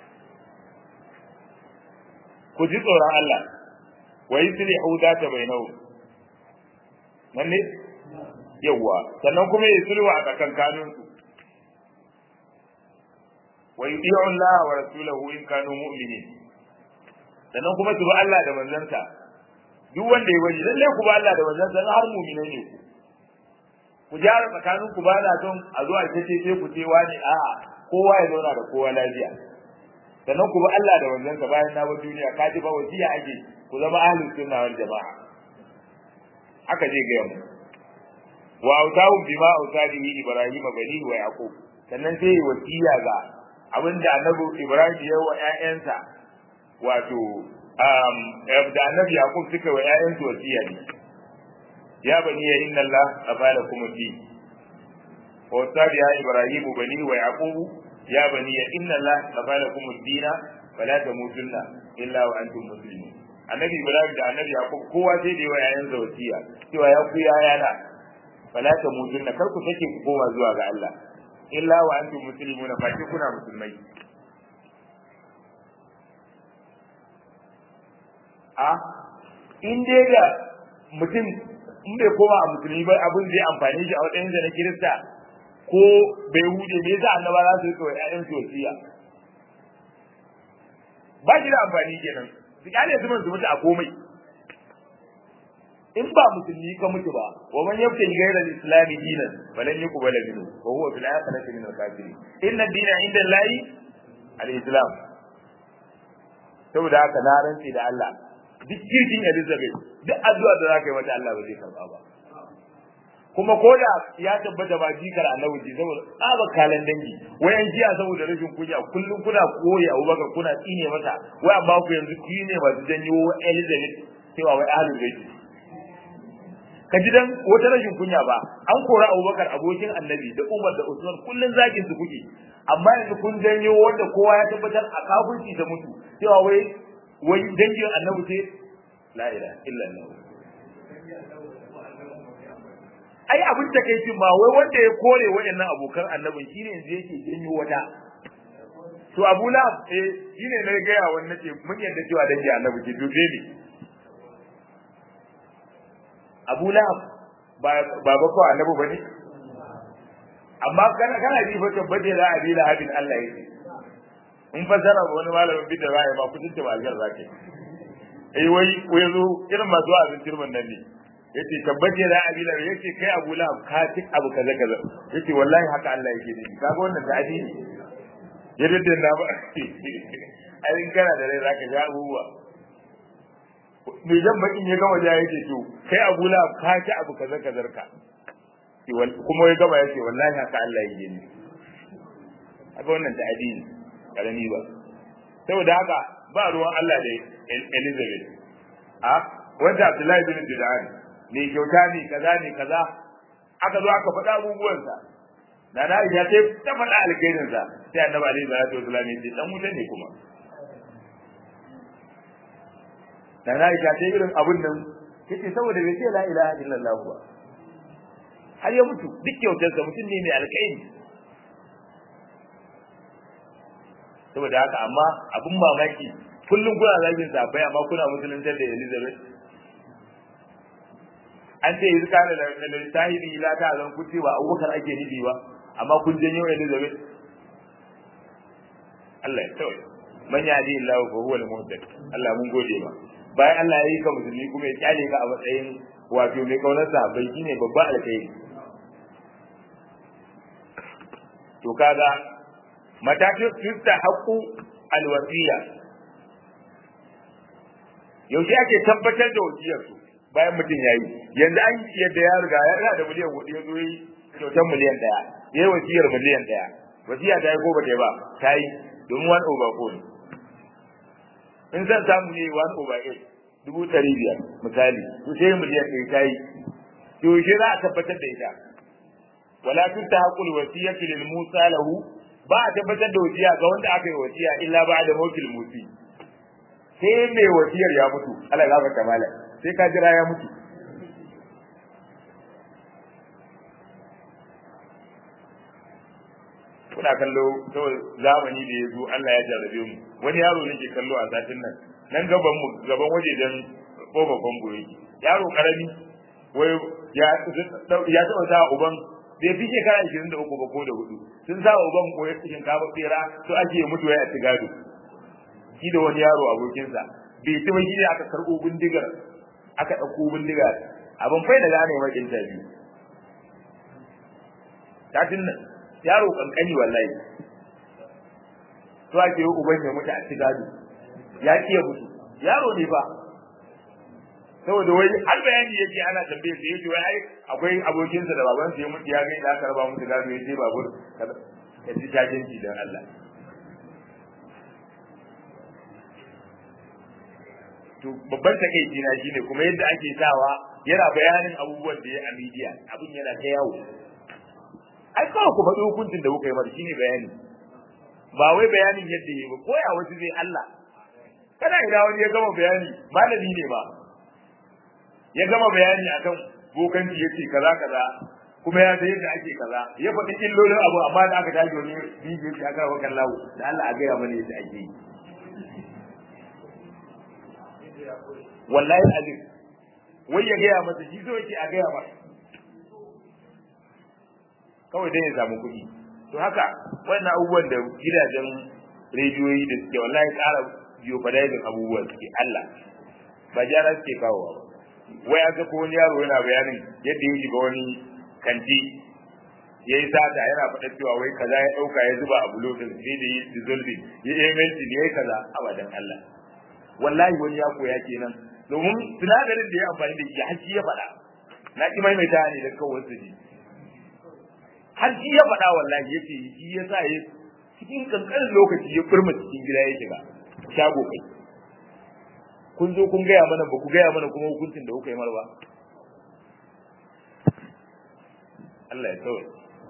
ku ji tsoron Allah wa yuslihu data bainahu nan ne yawa sannan kuma ya sulhu a tsakankanin su wa yuti'u Allah wa rasulahu in kanu mu'minin sannan kuma su bi Allah da manzansa duk wanda ya bari lalle ku ba Allah da manzansa har mu'minai ne ku ku gyara tsakanin ku ba na son a zo a ce sai ku ce wani a'a kowa ya zauna da kowa lafiya sannan ku bi Allah da manzansa bayan na bar duniya ka ji ba wasiya ake ku zama ahlus sunna wal jama'a haka zai ga mu wa autahu bima autadihi ibrahim bani wa yaqub sannan sai wasiya ga abinda annabi ibrahim ya wa ƴaƴansa wato um da annabi yaqub suka wa ƴaƴansu wasiya ne ya bani ya inna allah afala kuma fi wa ya ibrahim bani wa yaqub ya bani ya inna allah afala kuma dina fala tamutunna illa wa antum muslimun annabi ibrahim da annabi yaqub kowa sai da yawa ƴaƴansa wasiya cewa ya ku yayana fala tamutunna kar ku sake ku koma zuwa ga Allah illa wa antum muslimuna fa ki kuna musulmai a in dai da mutum in bai koma a musulmi ba abin zai amfani shi a wajen da na kirista ko bai hude me yasa annaba za su rika wa ƴaƴan su wasiya ba shi da amfani kenan su kyale su su mutu a komai in ba musulmi ka mutu ba wa man yabta ghayra al-islam dinan falan yuqbala minhu wa huwa fil akhirati min al-kafirin inna ad-dina inda Allahi al-islam saboda haka na rantsi da Allah duk kirkin Elizabeth duk addu'a da zaka yi mata Allah ba zai karba ba kuma ko da ya tabbata ba jikar annabi ji saboda tsaba kalan dangi wayan jiya saboda rashin kunya kullum kuna koyi Abubakar kuna tsine mata wai amma ku yanzu ne masu janyo Elizabeth cewa wai ahlul bait ka ji dan wata rashin kunya ba an kora Abubakar abokin Annabi da Umar da Usman kullun zakin su kuke amma yanzu kun janyo wanda kowa ya tabbatar a kafirci da mutu cewa wai wai dangin Annabi ce la ilaha illa Allah ai abin da kai ma wai wanda ya kore waɗannan abokan Annabin shine yanzu yake janyo wata to Abu Lahab eh shine na ga ya wannan ce mun yadda cewa dangin Annabi ce to ne Abu Lahab ba ba ko annabi bane amma kana kana ji fa tabbace da Abi Lahabin Allah yake in fasara wani malamin bidda ba ya ba kudin ta malgar zake eh wai wai zo irin masu azin turban nan ne yace tabbace da Abi Lahab yace kai Abu Lahab ka tik abu kaza kaza yace wallahi haka Allah yake ne kaga wannan da adi yadda da na ba ai kana da rai zaka ga abubuwa mai jan bakin ya gama ya yake to kai abu la ka ci abu kaza kazar ka kuma ya gama yace wallahi haka Allah yake ni haka wannan ta addini karami ba saboda haka ba ruwan Allah da Elizabeth a wanda Abdullahi bin Bid'an ne kyauta ne kaza ne kaza aka zo aka faɗa abubuwansa da na ya ce ta faɗa alkhairin sa sai annabi alaihi salatu wasallam ya ce dan wuta ne kuma da na ya ce irin abun nan yace saboda bai ce la ilaha illallah ba har ya mutu duk kyautarsa mutum ne mai alkhairi saboda haka amma abun mamaki kullum kuna zagin safai amma kuna musuluntar da Elizabeth an ce yanzu kana da da sahibi la ta zan kuti ba Abubakar ake nufi ba amma kun janyo Elizabeth Allah ya tsaye man yadi Allah fa huwa al-muhtadi Allah mun gode ma bayan Allah ya yi ka musulmi kuma ya kyale ka a matsayin wato mai kaunar sahabbai shine babba alkhairi to kaga matakin tusta haqqu alwasiya yaushe ake tabbatar da wasiyar su bayan mutum yayi yanzu an yadda ya riga ya riga da miliyan hudu ya zo yi kyautar miliyan daya yayi wasiyar miliyan daya wasiya ta yi ko bata yi ba ta yi domin one over four in zan samu ne one over eight dubu ɗari biyar misali to sai miliyan ɗaya ta yi yaushe za a tabbatar da ita wala tutta haqqul wasiyati lil musa lahu ba a tabbatar da wasiya ga wanda aka yi wasiya illa ba da mawkil musi sai mai wasiyar ya mutu Allah ya gafarta mala sai ka jira ya mutu kuna kallo kawai zamani da ya zo Allah ya jarabe mu wani yaro nake kallo a satin nan nan gaban mu gaban wajejen kofa fambo yake yaro karami wai ya ya taba sa uban bai fi shekara ishirin da uku ba ko da hudu sun sa uban koyar cikin kafa tsera to ake mutu ya ci gado shi da wani yaro abokinsa bai ci wani ne aka karɓo bindigar aka ɗauko bindiga abin fai da gane mai interview satin nan yaro kankani wallahi to ake yi uban ya mutu a ci gado ya ƙi ya mutu yaro ne fa saboda wai har bayani yake ana tambaye su yake wai ai akwai abokinsa da babansa ya mutu ya ga da aka raba musu gado yace babur ya ji jajinci dan Allah to babban takeici na shine kuma yadda ake sawa yana bayanin abubuwan da ya a media abin yana ta yawo ai kawai ku faɗi hukuncin da kuka yi mata shine bayani ba wai bayanin yadda yi ba ko ya wasu zai Allah kana ina wani ya gama bayani malami ne ba ya gama bayani akan bokanci yace kaza kaza kuma ya san yadda ake kaza ya faɗi illolin abu amma da aka tashi wani bidiyo shi aka rawa kan lawo da Allah a gaya mana yadda ake yi wallahi azim wai ya gaya masa shi so yake a gaya masa kawai dai ya samu kuɗi to haka wannan abubuwan da gidajen rediyoyi da suke wallahi ƙara biyo fadayin abubuwan suke Allah ba jara suke kawowa ba wai aka ko wani yaro yana bayanin yadda ya shiga wani kanti ya yi sata yana faɗa cewa wai kaza ya ɗauka ya zuba a bulofin sai da yi dissolving ya yi melting ya yi kaza abadan Allah wallahi wani ya koya kenan domin sinadarin da ya amfani da shi haji ya faɗa na ki maimaita ne da kawai su ji haji ya faɗa wallahi ya ce shi ya sa ya cikin kankanin lokaci ya furma cikin gida ya shiga shago kai kun zo kun gaya mana ba ku gaya mana kuma hukuncin da kuka yi marwa Allah ya kawai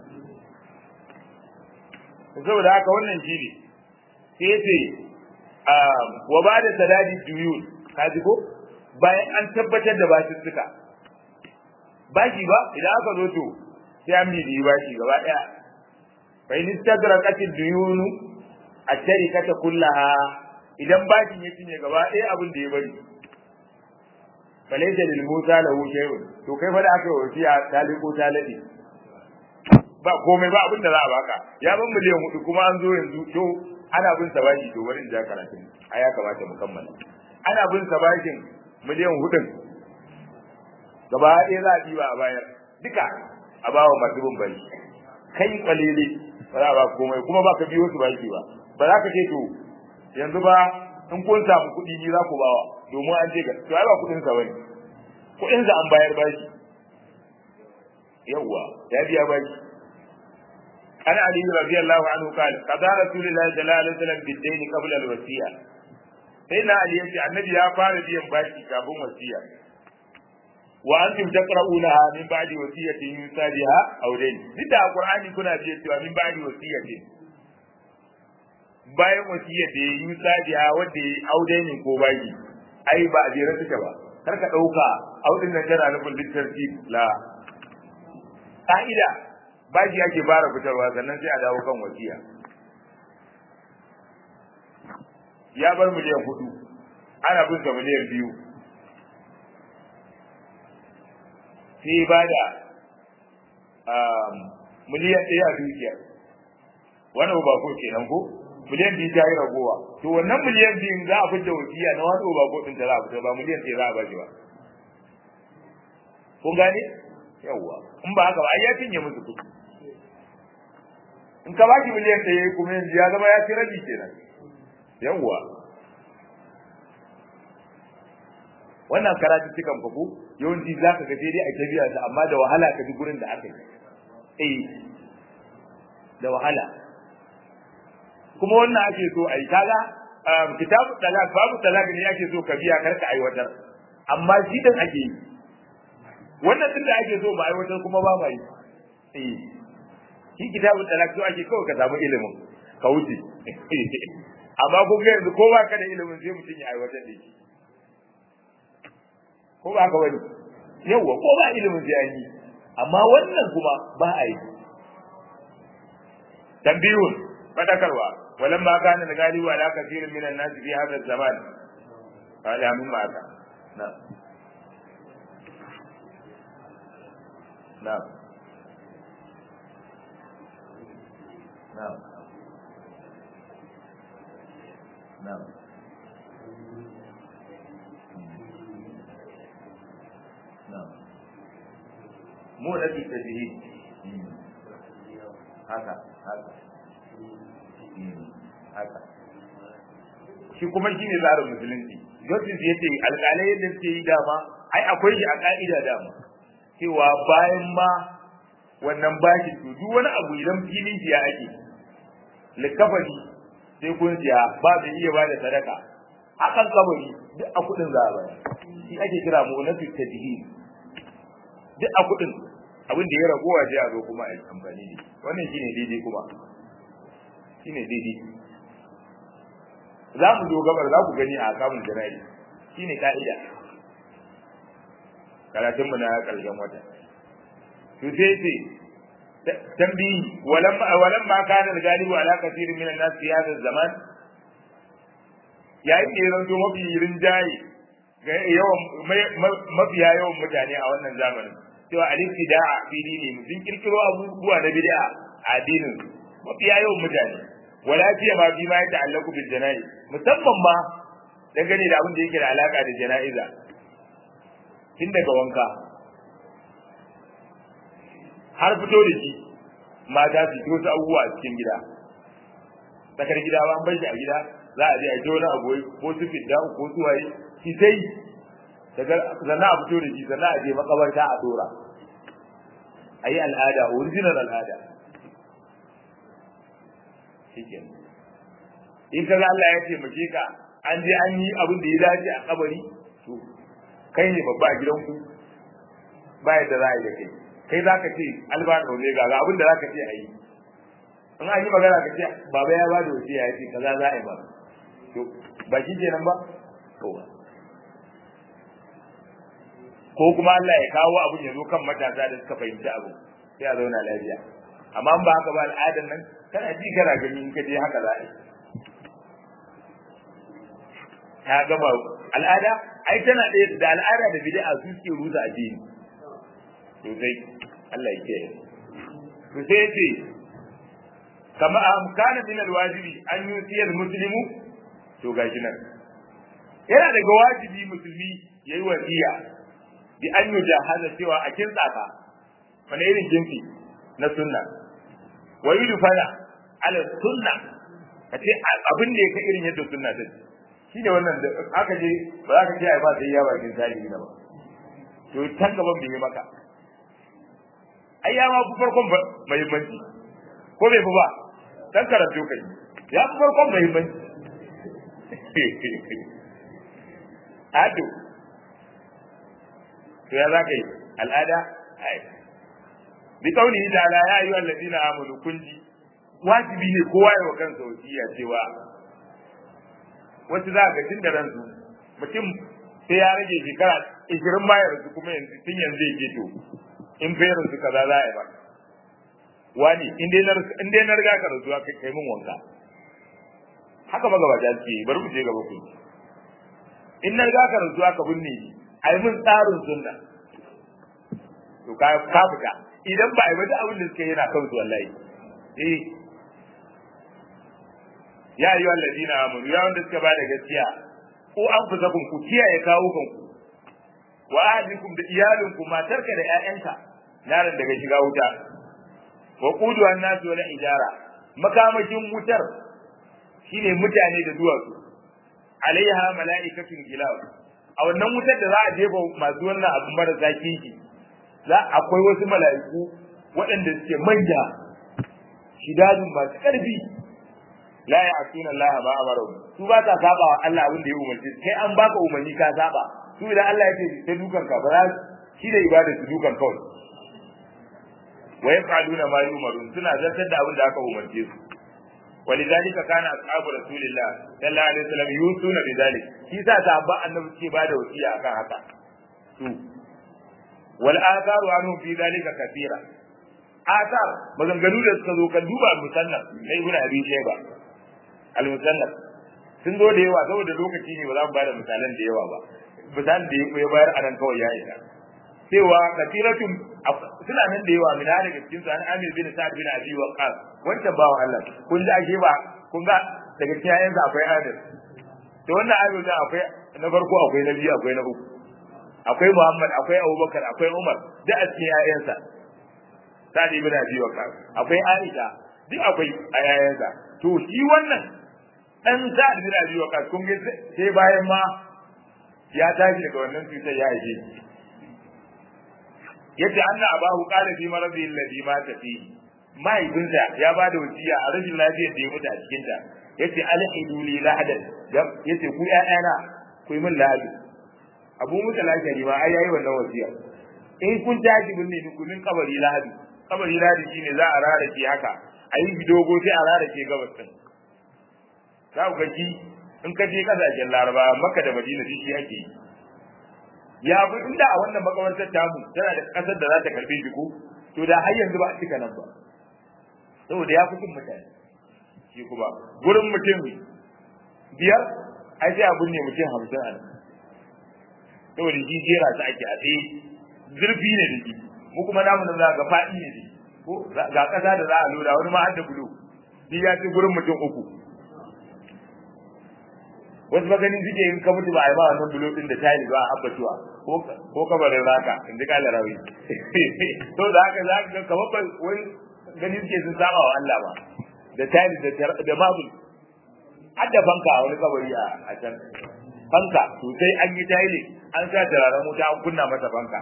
saboda haka wannan shi ne sai ya ce wa ba da sadadi duyun ka ji ko bayan an tabbatar da bashi suka bashi ba idan aka zo to sai an bibi bashi gaba daya fa in istagraqatil duyunu at-tarikata kullaha idan bashin ya cinye gaba ɗaya abin da ya bari falaita lil musa lahu shay'un to kai fa da aka yi wasiya taliko taladi ba komai ba abin da za a baka ya ban miliyan hudu kuma an zo yanzu to ana bin sa bashi to bari in ja karatu a ya kamata mu kammala ana bin sa bashin miliyan hudun gaba ɗaya za a ɗiba a bayar duka a bawa masu bin bashi kai kwalele ba za a ba komai kuma ba ka biyo su bashi ba ba za ka ce to yanzu ba in kun samu kuɗi ni za ku bawa domin an ce ga to ai ba kuɗin sa bane kuɗin sa an bayar bashi yawwa ya biya bashi عن علي رضي الله عنه قال قضى رسول الله صلى الله عليه وسلم بالدين قبل الوصية sai na ali yace annabi ya fara biyan baki kafin wasiya wa antum taqra'unaha min ba'di wasiyatin yusa biha aw dayn duk da qur'ani kuna ce cewa min ba'di wasiyatin bayan wasiyar da ya yusa biha wanda ya audainin ko baki ai ba a jere suke ba kar ka dauka audin nan tana nufin littarci la ka'ida baki ake fara fitarwa sannan sai a dawo kan wasiya ya bar miliyan hudu ana bin sa miliyan biyu sai ba da miliyan ɗaya a dukiya wani ba ko kenan ko miliyan biyu ta yi ragowa to wannan miliyan biyun za a fita wasiya na wani ba ko ɗin ta za a fita ba miliyan ɗaya za a ba shi ba kun gane yawwa in ba haka ba ai ya cinye musu kuɗi in ka baki miliyan ɗaya kuma yanzu ya zama ya ci rabi kenan yawwa wannan karatu cikan fago yawanci za ka ga sai dai a tabiya ta amma da wahala ka ji gurin da aka yi eh da wahala kuma wannan ake so a yi kaga kitabu talak babu talak ne ake so ka biya karka aiwatar amma shi din ake yi wannan din da ake so ba aiwatar kuma ba ma yi eh shi kitabu talak so ake kawai ka samu ilimin ka wuce amma kun ga yanzu ko ba ka da ilimin sai mutum ya aiwatar da shi ko ba ka wani yawwa ko ba ilimin sai an yi amma wannan kuma ba a yi tambiyun fadakarwa walan ma kana da galibu ala kathirin min an-nas fi hadha az-zaman qala min ma ka na na na na mu da ke tafiye haka haka haka shi kuma shi ne tsarin musulunci justice ya ce alƙalai yadda suke yi dama ai akwai shi a ƙa'ida dama cewa bayan ma wannan bashin to duk wani abu idan filin siya ake likafani sai kun siya ba mai iya ba da sadaka akan kabari duk a kuɗin za a bayar shi ake kira mu na tadhir duk a kuɗin abin da ya ragowa sai a zo kuma a yi amfani da wannan shine daidai kuma shine daidai za mu zo gabar za ku gani a kamun jana'i shine ka'ida karatun mu na karshen wata to sai ce tambayi walam walam ma kana galibu ala kathirin min an-nas fi hadha zaman yayin da ya zanto mafi rinjaye ga yawan mafiya yawan mutane a wannan zamanin cewa al-ibtida'a fi dini sun kirkiro abubuwa na bid'a a addinin mafiya yawan mutane wala fiye ma bi ma ya ta'allaku bil jana'i musamman ma dangane da abin da yake da alaka da jana'iza tun daga wanka har fito da shi mata su fito su abubuwa a cikin gida tsakar gida ba an bar shi a gida za a je a jona a goyi ko su fidda ko su waye shi sai sannan a fito da shi sannan a je makabarta a dora a yi al'ada original al'ada shikenan in kaga Allah ya taimake ka an je an yi abin da ya dace a kabari to kai ne babba a gidanku ba yadda za a yi da kai kai za ka ce albano ne ga abin da za ka ce a yi in an yi magana ka ce baba ya ba da wace ya ce kaza za a yi ba to ba shi kenan ba to ko kuma Allah ya kawo abin ya zo kan matasa da suka fahimci abu sai a zauna lafiya amma ba haka ba al'adan nan kana ji kana gani in ka je haka za a yi ta gama al'ada ai tana ɗaya da al'ada da bid'a su suke rusa addini to sai Allah ya kiyaye to sai yace kama amkana min alwajibi an yusiyar muslimu to gashi nan yana daga wajibi musulmi yayi wasiya bi an yujahaza cewa a kinsa ka wani irin jinsi na sunna wa yudfana ala sunna kace abin da yake irin yadda sunna ta shi ne wannan da aka je ba za ka ce ai ba sai ya bakin zahiri na ba to tan gaban bai maka ai ya ma fi farkon muhimmanci ko bai fi ba dan karatu kai ya fi farkon muhimmanci ado to ya zaka yi al'ada ai bi kauli ta'ala ya ayyuha alladhina amanu kunji wajibi ne kowa ya wa kansa wasiya cewa wasu za ga tun da ransu mutum sai ya rage shekara ishirin ma ya rasu kuma yanzu tun yanzu ya to in bai rasu kaza za a yi ba wani in dai na riga ka rasuwa kai kai min wanka haka magabata suke bari mu je gaba ku in na riga ka rasuwa ka binne ni a yi min tsarin sunna to ka ka fita idan ba a yi wata abin da suke yana kan su wallahi eh ya yi wa ladina amanu ya wanda suka bada gaskiya ko an fusa kun ku kiyaye kawo kanku wa ahlikum da iyalinku matarka da ƴaƴanka naran daga shiga wuta wa qudu an-nas wal ijara makamakin wutar shine mutane da duwatsu alaiha mala'ikatun gilab a wannan wutar da za a jefa masu wannan abu marasa kishi za akwai wasu mala'iku waɗanda suke manya shidadun masu ƙarfi la ya'tuna Allah ma amara su ba ta saba wa Allah abin da ya umarci kai an baka umarni ka saba su idan Allah ya ce ta dukan ka ba za shi da ibada su dukan kawai wa yaf'aluna ma yumarun suna zartar da abin da aka umarce su ولذلك كان اصحاب رسول الله صلى الله عليه وسلم يوصون بذلك shi sa sahabban annabi suke bada wasiya akan haka su wal atharu anhum fi dhalika kathira athar maganganu da suka zo kan duba musannaf na ibnu abi shayba al musannaf sun zo da yawa saboda lokaci ne ba za mu bada misalan da yawa ba misalan da ya bayar anan kawai ya isa cewa kathiratun suna nan da yawa min daga cikin su an amir bin sa'ad bin abi waqas wancan bawan Allah kun ji ake ba kun ga daga cikin ayansa akwai adil to wannan adil da akwai na farko akwai na biyu akwai na uku akwai Muhammad akwai Abubakar akwai Umar da a cikin ayansa sa'ad bin abi waqas akwai Aisha duk akwai a ayansa to shi wannan dan sa'ad bin abi waqas kun ga sai bayan ma ya tashi daga wannan cutar ya aje yace anna abahu qala fi maradi alladhi mata fihi mahaifinsa ya ba da wasiya a rashin lafiyar da ya mutu a cikin ta yace alhidu li lahadan yace ku ƴaƴana ku yi min lahadi abu musa lafiya ma ai yayi wannan wasiya in kun tashi binne ni ku min kabari lahadi kabari lahadi shine za a rarake haka a yi dogo sai a rarake gabas din za ku gaji in ka je kasashen laraba makka da madina shi ake yi ya fi inda a wannan makamantar tamu tana da kasar da za ta karbe shi ko to da har yanzu ba a cika nan ba saboda ya fi cin mutane shi kuma gurin mutum biyar ai sai a binne mutum hamsin a nan saboda shi jera su ake a tsaye zurfi ne da shi mu kuma namu nan za ga faɗi ne da ko ga ƙasa da za a loda wani ma har da bulo shi ya ci gurin mutum uku wasu maganin suke in ka mutu ba a yi ba wannan bulo din da tayi ba a abbatuwa ko kabarin raka in ji kala rawi to da haka za ka ga kamar ba wani gani suke sun saba wa Allah ba da tayi da da mabul har da fanka a wani kabari a can fanka to sai an yi tayi an sa turaren wuta an kunna masa fanka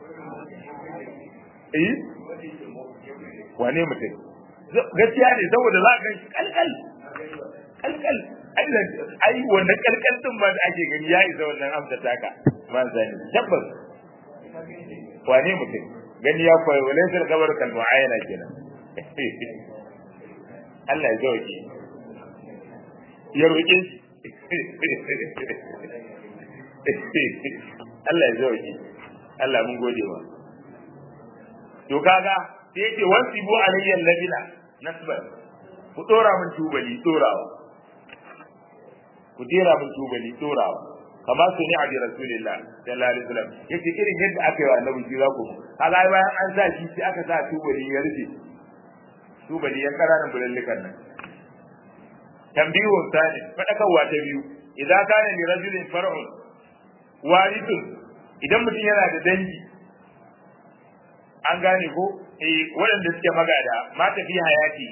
eh wane mutum gaskiya ne saboda za ka shi kalkal kalkal ai wannan kalkal din ma da ake gani ya isa wannan amsa taka man sani tabbas wane mutum gani ya koyi wale sai kabar kal mu'ayana kenan Allah ya zauke ya roƙe Allah ya zauke Allah mun gode wa to kaga sai yace wasibu alayya labina nasban ku dora mun tubali dorawa ku dira mun tubali dorawa kama su ni abi rasulillah sallallahu alaihi wasallam yace irin yadda aka yi wa annabi shi za ku kaga bayan an sa shi sai aka sa tubali ya rufe tubali ya karanan bulallikan nan tambihun sani fadakarwa ta biyu idan kana li rajulin far'un warithun idan mutum yana da dangi an gane ko eh waɗanda suke magada ma tafi hayati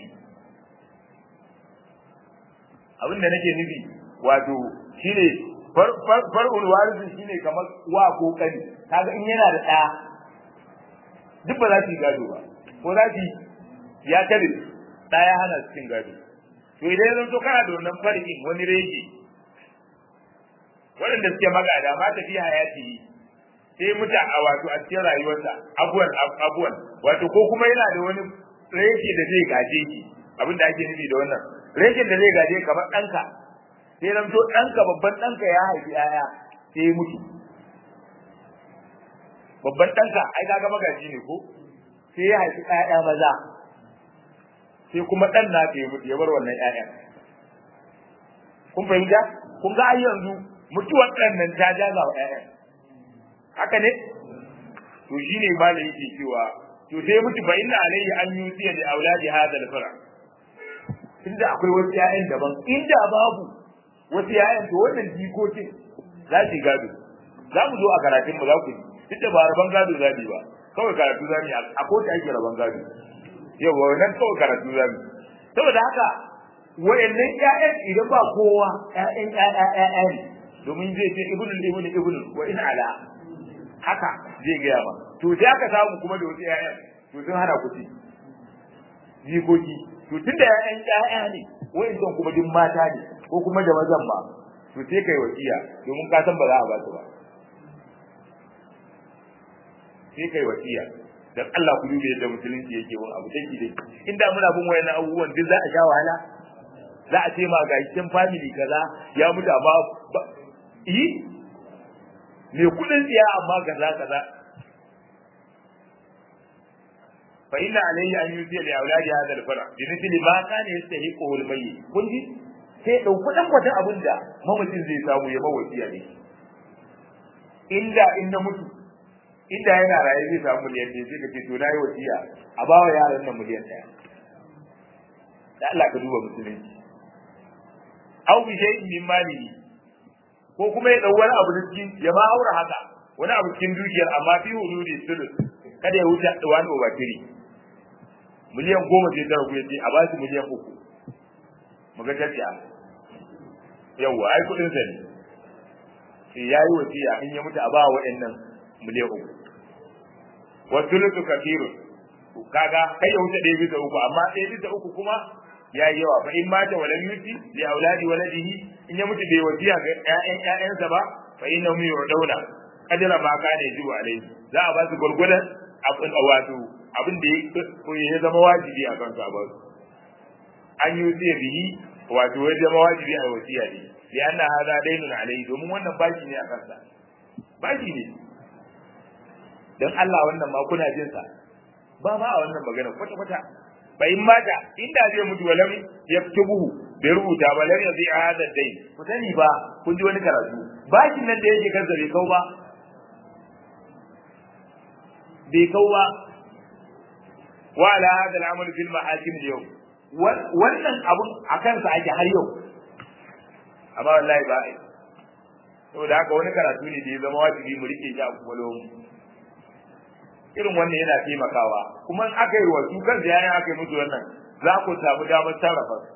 abin da nake nufi wato shine far'ul warisu shine kamar wa ko kani kaga in yana da ɗaya duk ba za su yi gado ba ko za su ya kare ɗaya hana su cin gado to idan ya zanto kana da wannan far'in wani rege waɗanda suke magada ma tafi hayati sai muta a wato a cikin rayuwarsa abuwan abuwan wato ko kuma yana da wani reshe da zai gaje shi abin da ake nufi da wannan reshen da zai gaje kamar ɗanka sai nan to ɗanka babban ɗanka ya haifi ‘ya'ya sai ya mutu babban ɗanka ai kaga magaji ne ko sai ya haifi ‘ya'ya maza sai kuma ɗan na ya mutu ya bar wannan ‘ya'ya kun fahimta kun ga ai yanzu mutuwar ɗan nan ta jaza wa ‘ya'ya haka ne to shine malai yake cewa to sai mutu fa inna alayhi an yusiya li auladi hadha al-fara inda akwai wasu ƴaƴan daban inda babu wasu ƴaƴan to wannan jikokin za su gado za mu zo a karatun mu za ku ji duk da ba rabon gado za mu ba kawai karatu za mu yi a kotu ake rabon gado yau ba wannan kawai karatu za mu saboda haka wayannan ƴaƴan idan ba kowa ƴaƴan ƴaƴa ƴaƴa ne domin zai ce ibnu ibnu ibnu wa in ala haka zai gaya ba to sai aka samu kuma da wasu ƴaƴan to sun hana ku ci jikoki to tunda ƴaƴan ƴaƴa ne wa'annan kuma duk mata ne ko kuma da mazan ba to sai kai wasiya domin ka san ba za a ba su ba sai kai wasiya dan Allah ku dube yadda musulunci yake wani abu dake dake inda muna bin wayannan abubuwan duk za a sha wahala za a ce ma ga cikin family kaza ya mutu amma yi me kudin tsiya amma kaza kaza fa inna alayhi an yuti li auladi hadha al-fara bi mithli ma kana yastahiqu al-mayyit kun ji sai dauki dan kwatan abinda mamacin zai samu ya mawasiya ne inda inda mutu inda yana raye zai samu miliyan ne sai ka ce to nayi wasiya a bawa yaran nan miliyan daya da Allah ka duba musulunci aw bi shay'in min malihi ko kuma ya dau wani abu da cikin ya ma aura haka wani abu cikin dukiyar amma fi hududi sulus kada ya wuce wani over three miliyan goma sai ta ragu yace a ba shi miliyan uku mu ga tafiya yawa ai kudin sa ne sai yayi wasiya in ya mutu a ba wa'annan miliyan uku wa sulusu kafiru kaga kai ya wuce ɗaya bisa uku amma ɗaya bisa uku kuma ya yi yawa fa in mata walam yuti li auladi waladihi in ya mutu bai wasiya ga ƴaƴan ƴaƴansa ba fa innahum yu'dawna kadira ma kana yajibu alaihi za a ba su gurgurdan abin wato abin da ya zama wajibi a kansu a ba su an yi wasiya bihi wato ya zama wajibi a wasiya ne li anna hadha daynun alaihi domin wannan bashi ne a kansa bashi ne dan Allah wannan ma kuna jin sa ba ma a wannan magana kwata kwata bai mata inda zai mutu walam yaktubuhu bai rubuta ba lam yazi hada dai ku sani ba kun ji wani karatu bashin nan da yake kansa bai kau ba bai kau ba wa ala hada al-amal fil mahakim al-yawm wannan abun akan sa ake har yau amma wallahi ba ai saboda haka wani karatu ne da ya zama wajibi mu rike shi a kwakwalwarmu irin wannan yana taimakawa kuma in aka yi wa su kan yayin aka yi musu wannan za ku samu damar sarrafa su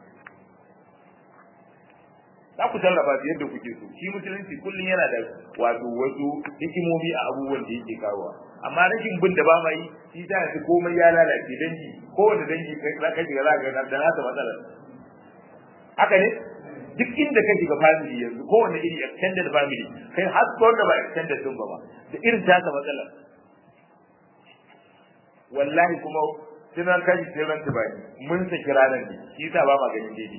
za ku sarrafa su yadda kuke so shi musulunci kullum yana da wato wasu hikimomi a abubuwan da yake kawowa amma rashin bin da ba ma yi shi ta yanzu komai ya lalace dangi kowane dangi za ka shiga za ka ga da nasa matsalar haka ne duk inda ka shiga family yanzu kowane iri extended family kai har ko da ba extended din ba da irin tasa matsalar wallahi kuma tunan kashi sai ran tubani mun saki ranar ne shi yasa ba ma ganin daidai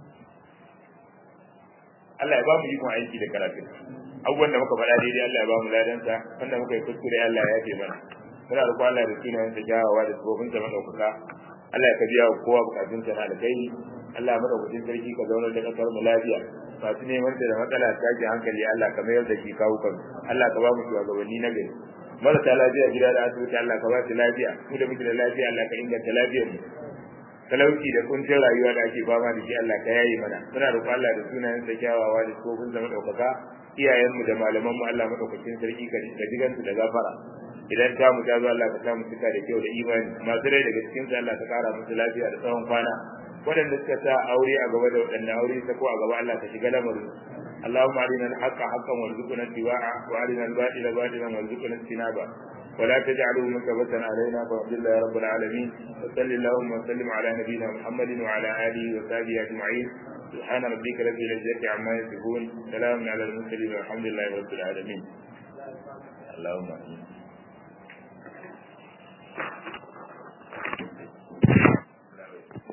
Allah ya ba mu ikon aiki da karatu abubuwan da muka faɗa daidai Allah ya ba mu ladansa wanda muka yi kuskure Allah ya yafe mana muna da Allah da sunayen sa jawawa da tsofin sa madaukaka Allah ya kabiya wa kowa bukatun sa na alkhairi Allah ya madaukakin sarki ka zaunar da kasar mu lafiya masu neman da matsala ta ji hankali Allah ka mayar da shi kawo kan Allah ka ba mu shugabanni na gari marasa lafiya gida da asibiti Allah ka ba su lafiya mu da muke da lafiya Allah ka inganta lafiyar mu talauci da kuncin rayuwa da ake fama da shi Allah ka yaye mana muna roƙon Allah da sunayen sa kyawawa da tsofin zama ɗaukaka iyayenmu da malamanmu Allah madaukakin sarki ka jigansu da gafara idan ta mu ta zo Allah ka samu cika da kyau da imani masu rai daga cikin sa Allah ka kara musu lafiya da tsawon kwana waɗanda suka sa aure a gaba da waɗanda aure ta ko a gaba Allah ka shiga lamarin اللهم أرنا الحق حقا وارزقنا اتباعه وأرنا الباطل باطلا وارزقنا اجتنابه ولا تجعله مكبة علينا فاغفر الله يا رب العالمين وصل اللهم وسلم على نبينا محمد وعلى آله وصحبه أجمعين سبحان ربك رب العزة عما يصفون سلام على المرسلين والحمد لله رب العالمين اللهم امين